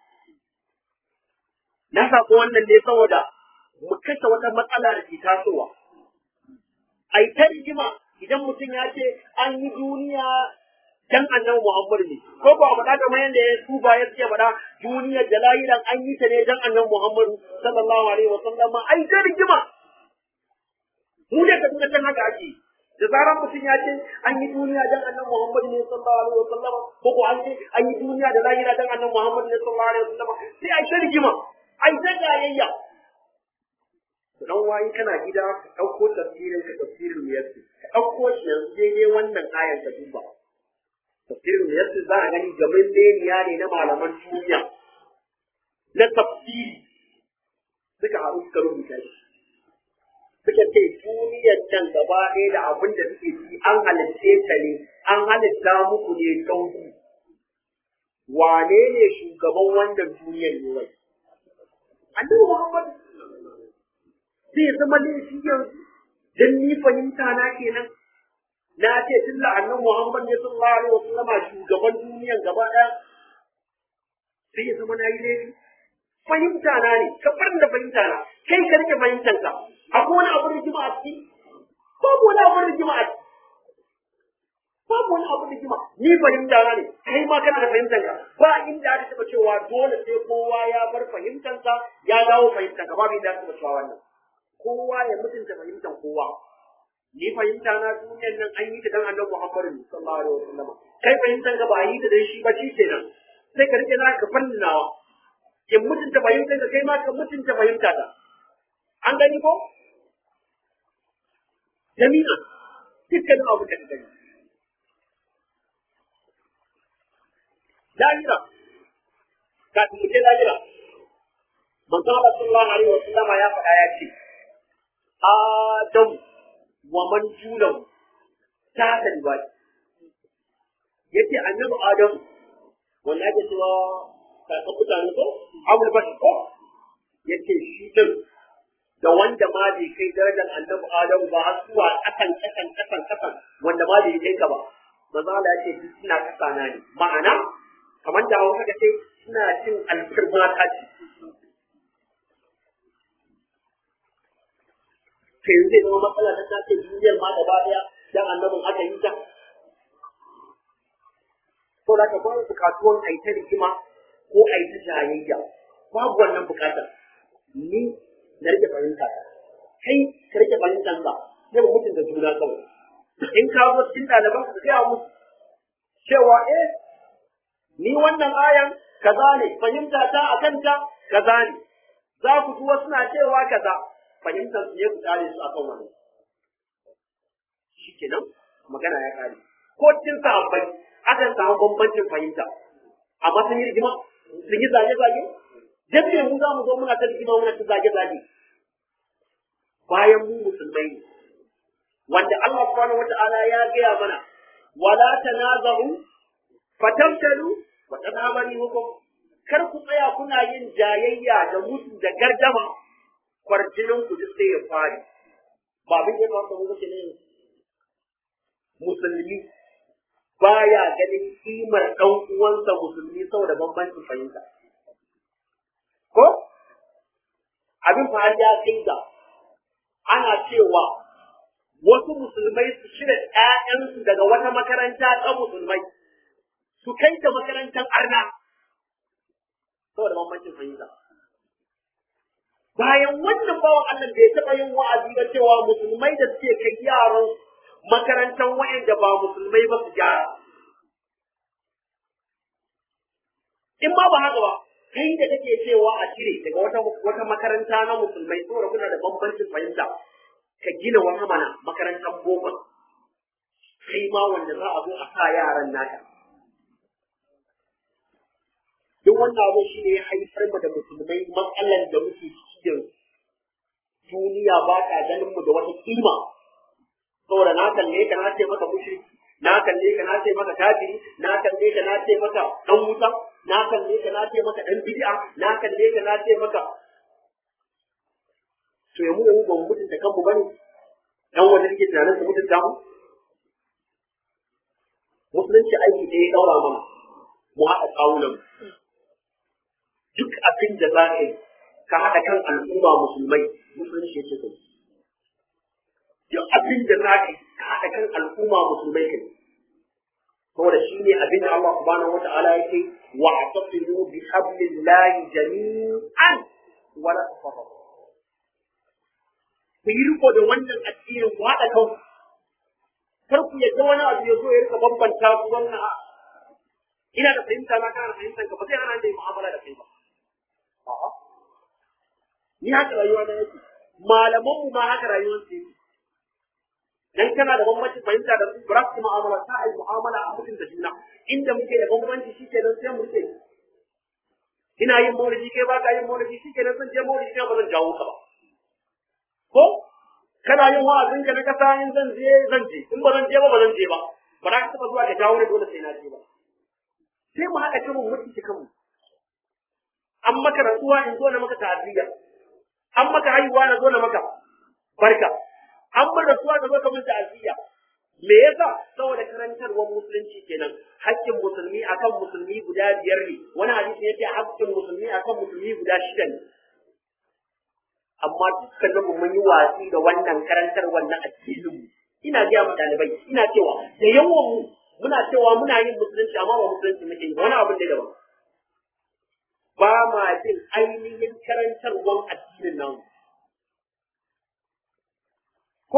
na sako wannan ne saboda mu kashe wata matsala da ke tasowa a yi ta rigima idan mutum ya ce an yi duniya dan annabi Muhammad ne ko ba faɗa kamar yadda ya tuba ya ce faɗa duniyar da lahiran an yi ta ne dan annabi Muhammad sallallahu alaihi wa sallam ai da rigima mu ne ka tuna haka ake da zaran mutum ya ce an yi duniya dan annabi Muhammad ne sallallahu alaihi wa sallam ko ko an ce an yi duniya da lahira dan annabi Muhammad ne sallallahu alaihi wa sallam sai ai ta rigima ai ta gayayya dan wani kana gida ka ɗauko tafsirin ka tafsirin yadda ka ɗauko shi yanzu daidai wannan ayar ka duba tafsirin yadda za a gani gaban leniya ne na malaman duniya na tafsiri suka haɗu suka rubuta shi suka ce duniyar can gaba ɗaya da abin da suke ci an halitte ta ne an halitta muku ne don ku wane ne shugaban wannan duniyar ne wai annabi muhammad zai zama laifi yanzu dan ni fahimta na kenan na ce tun da annan Muhammad ne sallallahu alaihi wasallam shugaban duniyan gaba ɗaya sai ya zama na yi laifi fahimta na ne ka bar da fahimta na kai ka rike fahimtar ka akwai wani abu rigima a ciki babu wani abu rigima a ciki babu wani abu rigima ni fahimta na ne kai ma kana da fahimtar ka ba inda aka taɓa cewa dole sai kowa ya bar fahimtar sa ya dawo fahimtar ka babu inda aka taɓa cewa wannan kowa ya mutunta fahimtar kowa ni fahimta na duniyar nan an yi ta dan annabi Muhammad sallallahu alaihi wasallam kai fahimtar ka ba a yi ta dan shi ba shi kenan sai ka rike naka fannawa in mutunta fahimtar ka kai ma ka mutunta fahimta ta an gani ko jami'a dukkanin abu da ka gani lahira kafin mu je lahira manzo Allah sallallahu alaihi wa sallama ya faɗa ya ce Adam wa man julahu ta kalwa yace annabi Adam wanda ake cewa kakan mutane ko abul bashi ko yace shi din da wanda ma bai kai darajar annabi Adam ba har zuwa kasan kasan kasan kasan wanda ma bai kai ka ba manzo Allah ya ce duk suna kasana ne ma'ana kamar da hausa ka ce suna cin alfirma ta ce ke yanzu zai zama matsala ta ta ce duniyar ma gaba daya dan annabin aka yi ta ko da ka babu bukatuwan a yi ta rigima ko a yi ta jayayya babu wannan bukatar ni na rike fahimta kai ka rike fahimtar ka sai mu mutunta juna kawai in ka zo cikin ɗaliban ka gaya musu cewa eh ni wannan ayan kaza ne fahimta ta a kanta kaza ne za ku ji wasu na cewa kaza fahimtar su ne ku tsare su akan wannan shikenan magana ya kare ko cikin sahabbai akan samu bambancin fahimta amma sun yi rigima sun yi zage-zage dan me mu za mu zo muna ta rigima muna ta zage-zage bayan mu musulmai ne wanda Allah subhanahu wata'ala ya gaya mana wala tanaza'u fatamtalu wa tadamani hukum kar ku tsaya kuna yin jayayya da mutu da gardama kwarjinin ku duk sai ya fari ba abin da ya kamata mu ne musulmi baya ganin kimar ɗan uwansa musulmi saboda bambancin fahimta ko abin fa ya kai ga ana cewa wasu musulmai su shirya ‘ya'yansu daga wata makaranta ta musulmai su kai ta makarantar arna saboda bambancin fahimta. Bayan wannan bawan Allah da ya taɓa yin wa'azi ga cewa musulmai da suke kai yaran makarantar wa'anda ba musulmai ba su gyara. In ma ba haka ba, kai da kake cewa a cire daga wata wata makaranta na musulmai saboda kuna da bambancin fahimta ka gina wata mana makarantar boko kai ma wanda za a zo a sa yaran naka duk wannan abu shi ne ya haifar mu da musulmai matsalan da muke cikin duniya ba ta ganin mu da wata kima saboda na kalle ka na ce maka mushriki na kalle ka na ce maka kafiri na kalle ka na ce maka dan wuta na kalle ka na ce maka dan bid'a na kalle ka na ce maka to ya mu da mu ba mu mutunta kanmu bane dan wanda nake tunanin su mutunta mu musulunci aiki da ya daura mana mu haɗa kawunan duk abin da za ka yi ka haɗa kan al'umma musulmai musulunci yake kai duk abin da za ka yi ka haɗa kan al'umma musulmai kai saboda shi ne abin da Allah subhanahu wa ta'ala yake wa atasimu bi hablillahi jami'an wa la tafarraqu ku yi riko da wannan addinin ku haɗa kan kar ku yadda wani abu ya zo ya rika bambanta ku wannan a ina da fahimta na kana fahimtar ka ba zai hana da yi mu'amala da kai ba a'a ni haka rayuwa na yake malaman mu ma haka rayuwar su yake dan kana da bambanci fahimta da su ba su mu'amala ta ai mu'amala a mutum da juna inda muke da bambanci shike nan sai mu ce ina yin maulidi kai ba ka yin maulidi shike nan zan je maulidi kai ba zan jawo ka ba ko kana yin wa'azin ka na kasa in zan je zan je in ba zan je ba ba zan je ba ba za ka taba zuwa ka jawo ni dole sai na je ba sai mu haɗa kanmu mutunci kanmu an maka rantsuwa in zo na maka ta'aziyya an maka haihuwa na zo na maka barka an bar rantsuwa ka zo ka mun ta'aziyya me yasa saboda karantarwar musulunci kenan haƙƙin musulmi akan musulmi guda biyar ne wani hadisi yace haƙƙin musulmi akan musulmi guda shida ne amma dukkanin mu mun yi watsi da wannan karantar wannan addinin mu ina ga mu dalibai ina cewa da yawan mu muna cewa muna yin musulunci amma ba musulunci muke yi wani abin da daban ba ma jin ainihin karantarwan addinin nan ko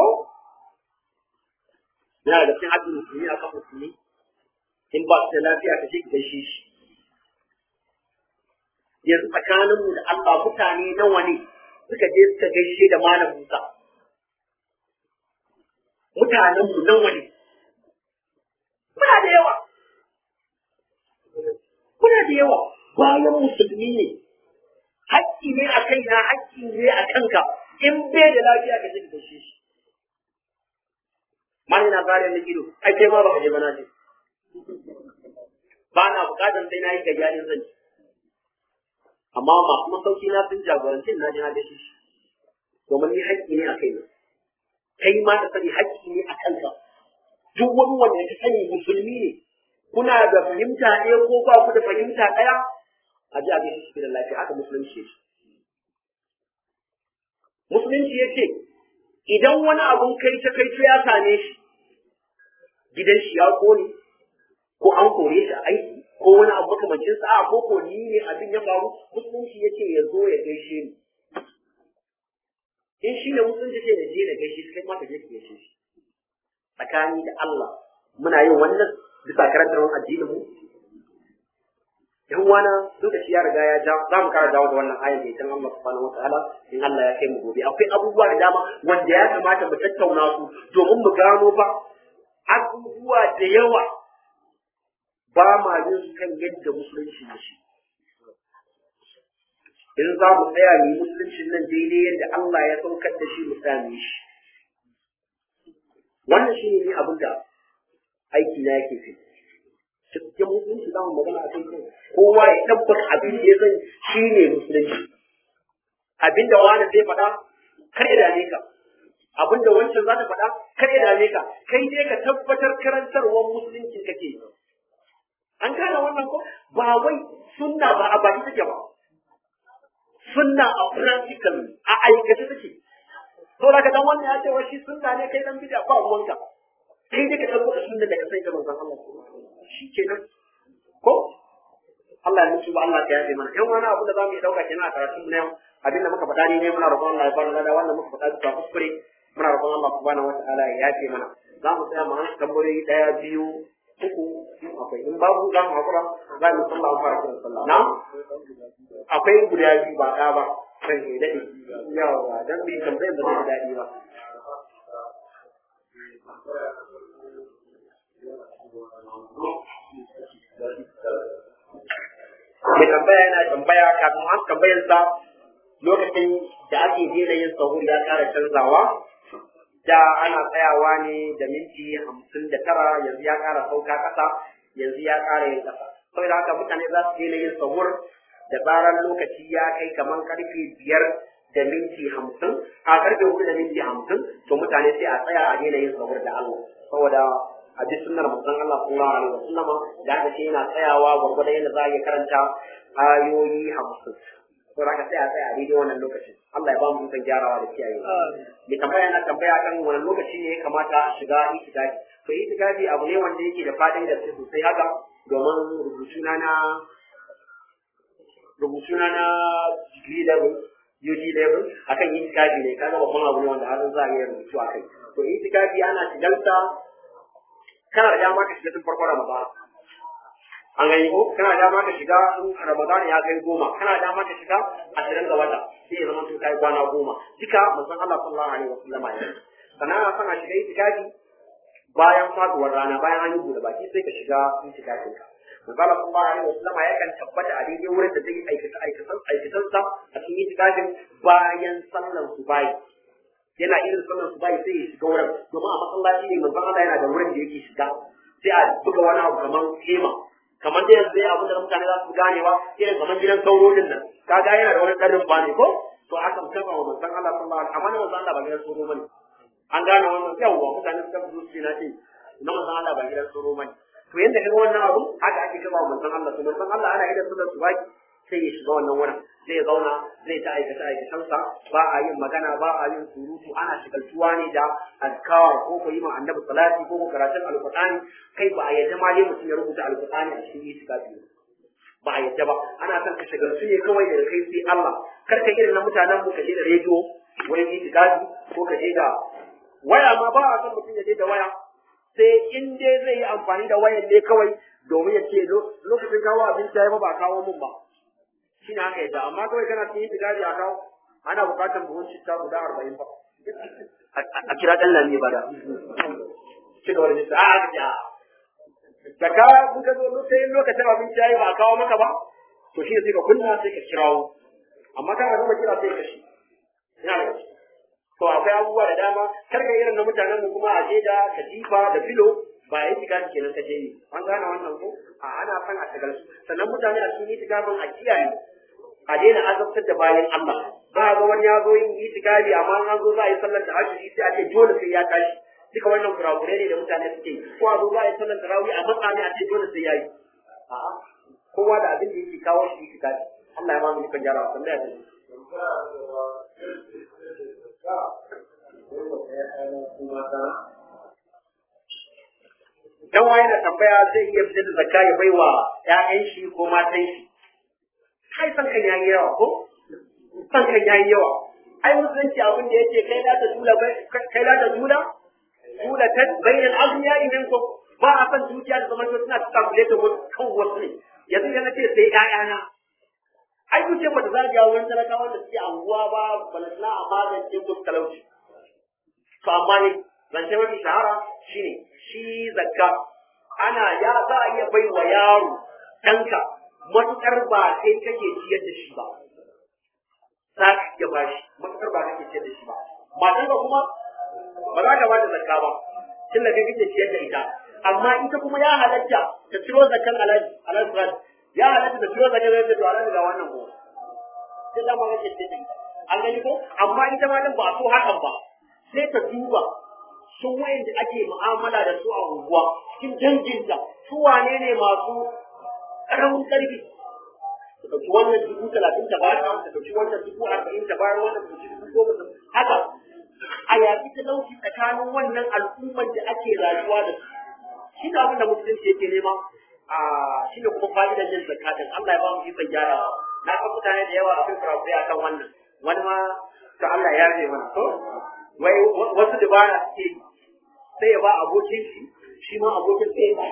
yana da cikin haɗin musulmi a kan musulmi in ba su da lafiya ka je ki gaishe shi yanzu tsakaninmu da Allah mutane nawa ne suka je suka gaishe da malam Musa mutanen mu nawa ne muna da yawa muna da yawa bayan musulmi ne hakki ne a kaina hakki ne a kanka in bai da lafiya ka je ka gaishe shi mani na zare ni ido ai kai ma baka je ba na je ba na bukatar sai na yi gayya din zan amma masu masauki na sun jagoranci na je na gaishe shi domin ni hakki ne a kaina kai ma ka sani hakki ne a kanka duk wani wanda ka sani musulmi ne kuna da fahimta ɗaya ko ba ku da fahimta ɗaya a ji a gaishe shi da lafiya haka musulunci yake musulunci yake idan wani abun kai ta kai ya same shi gidan shi ya kone ko an kore shi a aiki ko wani abu makamancin sa ko ko ni ne abin ya faru musulunci yake ya zo ya gaishe ni in shi ne musulunci ce ya je da gaishe shi kai ma ka je ka gaishe shi tsakani da Allah muna yin wannan bisa karantar addinin mu yan wana lokaci ya riga ya ja za mu kara dawo da wannan ayar da idan Allah subhanahu wataala in Allah ya kai mu gobe akwai abubuwa da dama wanda ya kamata mu tattauna su domin mu gano fa abubuwa da yawa ba ma yin su kan yadda musulunci ne shi in za mu tsaya ne musuluncin nan daidai yadda Allah ya saukar da shi mu same shi wannan shi ne abin da aiki na yake fi cikin musulunci za mu magana a kan kowa ya tabbata abin da ya san shi ne musulunci abin da wani zai faɗa kar ya dame ka abin da wancan za ta faɗa kar ya dame ka kai dai ka tabbatar karantarwar musulunci kake yi an gane wannan ko ba wai sunna ba a baki take ba sunna a practical a aikace take to da ka dan wannan ya ce wa shi sunna ne kai dan bid'a ba ruwanka kai dai ka tabbata sunna da ka sai ga manzon Allah shi kenan ko Allah ya mutu ba Allah ya yafe mana yan wani abu da zamu yi dauka kenan a karatun mu na yau abin da muka faɗa ne ne muna roƙon Allah ya bar da wannan muka faɗa bisa kuskure muna roƙon Allah subhanahu wataala ya yafe mana za mu tsaya mu an tambayoyi ɗaya biyu uku in akwai in babu za mu hakura za mu sallah mu fara kiran sallah na akwai guda biyu ba ɗaya ba kan ke daɗe yawa dan bi tambayar da zai daɗi ba mai tambaya yana tambaya kafin an tambayar sa lokacin da ake daina yin sahur ya ƙara canzawa da ana tsayawa ne da minti hamsin da tara yanzu ya ƙara sauka ƙasa yanzu ya ƙara yin ƙasa saboda haka mutane za su daina yin sahur da zarar lokaci ya kai kamar karfe biyar da minti hamsin a karfe hudu da minti hamsin to mutane sai a tsaya a daina yin sahur da Allah saboda a ji sunnar manzon Allah sallallahu alaihi wasallama da aka ce yana tsayawa gwargwadon yadda za a iya karanta ayoyi hamsin to da sai a tsaya a daidai wannan lokacin Allah ya ba mu ikon gyarawa da kiyaye mai tambaya yana tambaya kan wani lokaci ne ya kamata a shiga itikafi to itikafi abu ne wanda yake da fadin da sosai haka domin rubutuna na rubutuna na degree level UG level akan itikafi ne kaga babban abu ne wanda har za a iya rubutu a kai to itikafi ana shigarsa kana da dama ka shiga tun farkon Ramadan an gani ko kana da dama ka shiga in Ramadan ya kai goma kana da dama ka shiga ashirin ga wata sai ya zama tun kai kwana goma duka manzon Allah sallallahu alaihi wasallam ya sannan ana son a shiga itikafi bayan faduwar rana bayan an yi bude baki sai ka shiga itikafin ka manzon Allah sallallahu alaihi wasallam ya kan tabbata a daidai wurin da zai aikata aikatan aikatansa a cikin itikafin bayan sallar subahi yana irin sallar su bai sai ya shiga wurin domin a masallaci ne manzon Allah yana da wurin da yake shiga sai a buga wani abu kamar kema kamar da yanzu abin da mutane za su ganewa irin kamar gidan sauro din nan kaga yana da wani karin ba ne ko to aka kafa wa manzon Allah sallallahu alaihi wasallam amma manzon Allah ba gidan sauro bane an gane wannan yawwa mutane suka zo su na ce na manzon Allah ba gidan sauro bane to yanda kaga wannan abu haka ake kafa wa manzon Allah to manzon Allah ana idan sallar su baki sai ya shiga wannan wurin zai zauna zai ta aikata aikatansa ba a yin magana ba a yin surutu ana shigaltuwa ne da azkar ko ko yi ma annabi salati ko ko karatun alqur'ani kai ba a yadda ma ne mutum ya rubuta alqur'ani a cikin itikafi ba a yadda ba ana son ka shigaltu ne kawai da kai sai Allah kar ka irin na mutanen mu ka je da rediyo wurin itikafi ko ka je da waya ma ba a son mutum ya je da waya sai in dai zai yi amfani da wayan ne kawai domin ya ce lokacin kawo abinci ya ba ba kawo mun ba shi ne haka yadda amma kawai kana cikin itikadi a kawo ana bukatar buhun citta guda arba'in ba a kira ɗan lami ba da ci gaba da nisa a aka ce a da ka kun ka zo sai lokacin abinci yayi ba a kawo maka ba to shi sai ka kunna sai ka kirawo amma kana gama kira sai ka shi ina da to akwai abubuwa da dama kar ka irin na mutanen mu kuma a je da katifa da filo ba yi tiga kenan ka je yi an gane wannan ko a ana son a tagal sannan mutane a cikin itikafin a kiyaye a daina azabtar da bayan Allah ba ga wani ya zo yin itikafi amma an zo za a yi sallar da ashiri sai a ce dole sai ya tashi duka wannan kurakure ne da mutane suke yi ko a zo za a yi sallar tarawih a matsa ne a ce dole sai ya yi a'a kowa da abin da yake kawo shi itikafi Allah ya ba mu dukan gyara sallah ya tafi dan waye da tambaya zai iya fitar da zakka ya baiwa ƴaƴan shi ko matan shi kai san kan yayi yawa ko san kan yayi yawa ai musulunci abin da yake kai la ta dula kai la ta dula dula ta bainal aghniya minkum ba a san dukiya da zaman suna ta kule ta kan wasu ne yanzu yana ce sai ƴaƴana ai dukiyar ba ta zagaya wani talakawa da suke anguwa ba balasna a magance musu talauci to amma ne zance mafi shahara shine shi zakka ana ya za a iya bai wa yaro ɗanka matuƙar ba kai kake ciyar da shi ba za ka iya ba shi matuƙar ba kake ciyar da shi ba matanka kuma ba za ka ba da zakka ba tun da kai kake ciyar da ita amma ita kuma ya halatta ta ciro zakkan alaji alaji ya halatta da ciro zakkan zai to alaji ga wannan ko sai da ma kake ciyar da ita an gani ko amma ita ma din ba so hakan ba sai ta duba sun wayan da ake mu'amala da su a unguwa cikin danginta su wane ne masu ƙaramin ƙarfi su ɗauki wannan dubu talatin ta bayar ta ɗauki wannan dubu arba'in ta bayar wannan ta ɗauki dubu goma haka a yaƙi talauci tsakanin wannan al'ummar da ake rayuwa da su shi ne abin da musulunci yake nema a shi ne kuma fa'idan yin zakatin Allah ya ba mu ikon gyarawa na san mutane da yawa akwai kurakurai akan wannan wani ma ta Allah ya rage mana to wai wasu dabara suke yi sai ya ba abokin shi shi ma abokin sai ya ba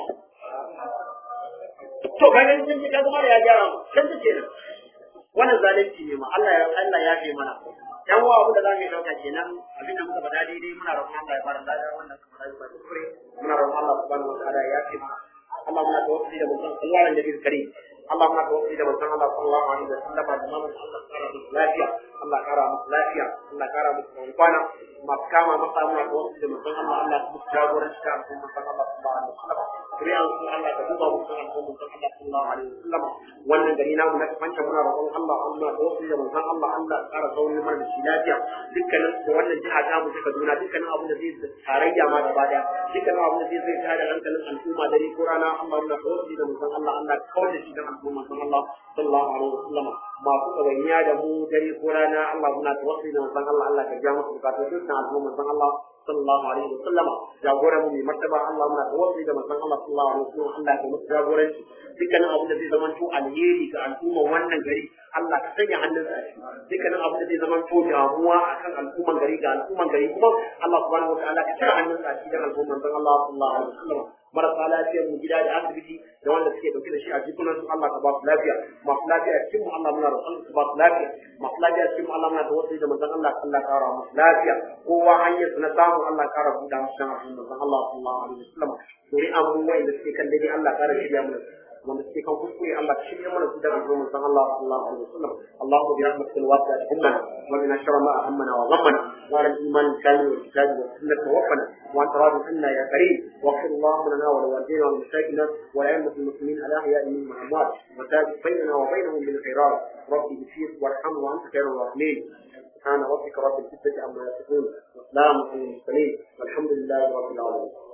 to bayan sun ji kaga mara ya gyara mu san ta kenan wannan zalunci ne ma Allah ya Allah ya fi mana yan uwa abin da za mu yi dauka kenan abin da muka faɗa daidai muna roƙon Allah ya fara lada wannan kuma da ba kuskure muna roƙon Allah subhanahu wa ta'ala ya fi mana Allah muna tawassuli da mutum Allah da nabi karim Allah muna tawassuli da mutum Allah sallallahu alaihi wa sallam da mamu Allah kara musu lafiya Allah kara musu lafiya Allah kara musu kwana masu kama masa muna tawassuli da mutum Allah Allah su jagoranci da mutum Allah sallallahu alaihi wa sallam Kuri'an su Allah ka duba musu an ko mutum Allah sallallahu alaihi wa sallam wannan gari namu na kafanta muna roƙon Allah Allah da wasu da mutum Allah Allah ka kara zaune mana da shi lafiya dukkanin da wannan jiha ta mu ta Kaduna dukkanin abin da zai tarayya ma gaba daya dukkanin abin da zai zai tada hankalin al'umma dare ko rana Allah Allah da wasu da mutum Allah Allah kawai da shi da al'umma Allah sallallahu alaihi wa sallam masu ɗawainiya da mu dare ko rana Allah muna tawassuli da mutum Allah Allah ka ja musu bukatun dukkan al'umma Allah sallallahu alaihi wa sallama jagoran mu mai martaba Allah muna tawassuli da manzon Allah sallallahu alaihi wa sallam Allah ya musu jagoranci dukkanin abin da zai zama to alheri ga al'umma wannan gari Allah ka sanya hannunsa a ciki dukkanin abin da zai zama to damuwa akan al'umman gari ga al'umman gari kuma Allah subhanahu wa ta'ala ka cire hannunsa a cikin al'umman manzon Allah sallallahu alaihi wa sallam marasa lafiyar mu gida da asibiti da wanda suke dauke da shi a jikunan su Allah ka ba su lafiya masu lafiya cikin mu Allah muna roƙon su ba su lafiya masu lafiya cikin mu Allah muna tawassuli da manzon Allah Allah ka kara musu lafiya kowa hanyar su na samu Allah kara buɗa musu dan abin manzon Allah sallallahu alaihi wasallam dori an mu wanda suke kan daidai Allah kara shirya mu wanda suke kan kuskure Allah ka shirya mana su daga gurin manzon Allah sallallahu alaihi wasallam Allahumma bi rahmatika alwasi'at ummana wa min sharri ma ahammana wa ghammana wa ala al-iman al-kamil wal kitab wa sunnah tawaffana wa anta radin anna ya karim واغفر اللهم لنا ولوالدينا ولمشايخنا ولأئمة المسلمين الأحياء منهم والأموات وثابت بيننا وبينهم بالخيرات رب اغفر وارحم وأنت خير الراحمين سبحان ربك رب العزة عما يصفون وسلام على المرسلين والحمد لله رب العالمين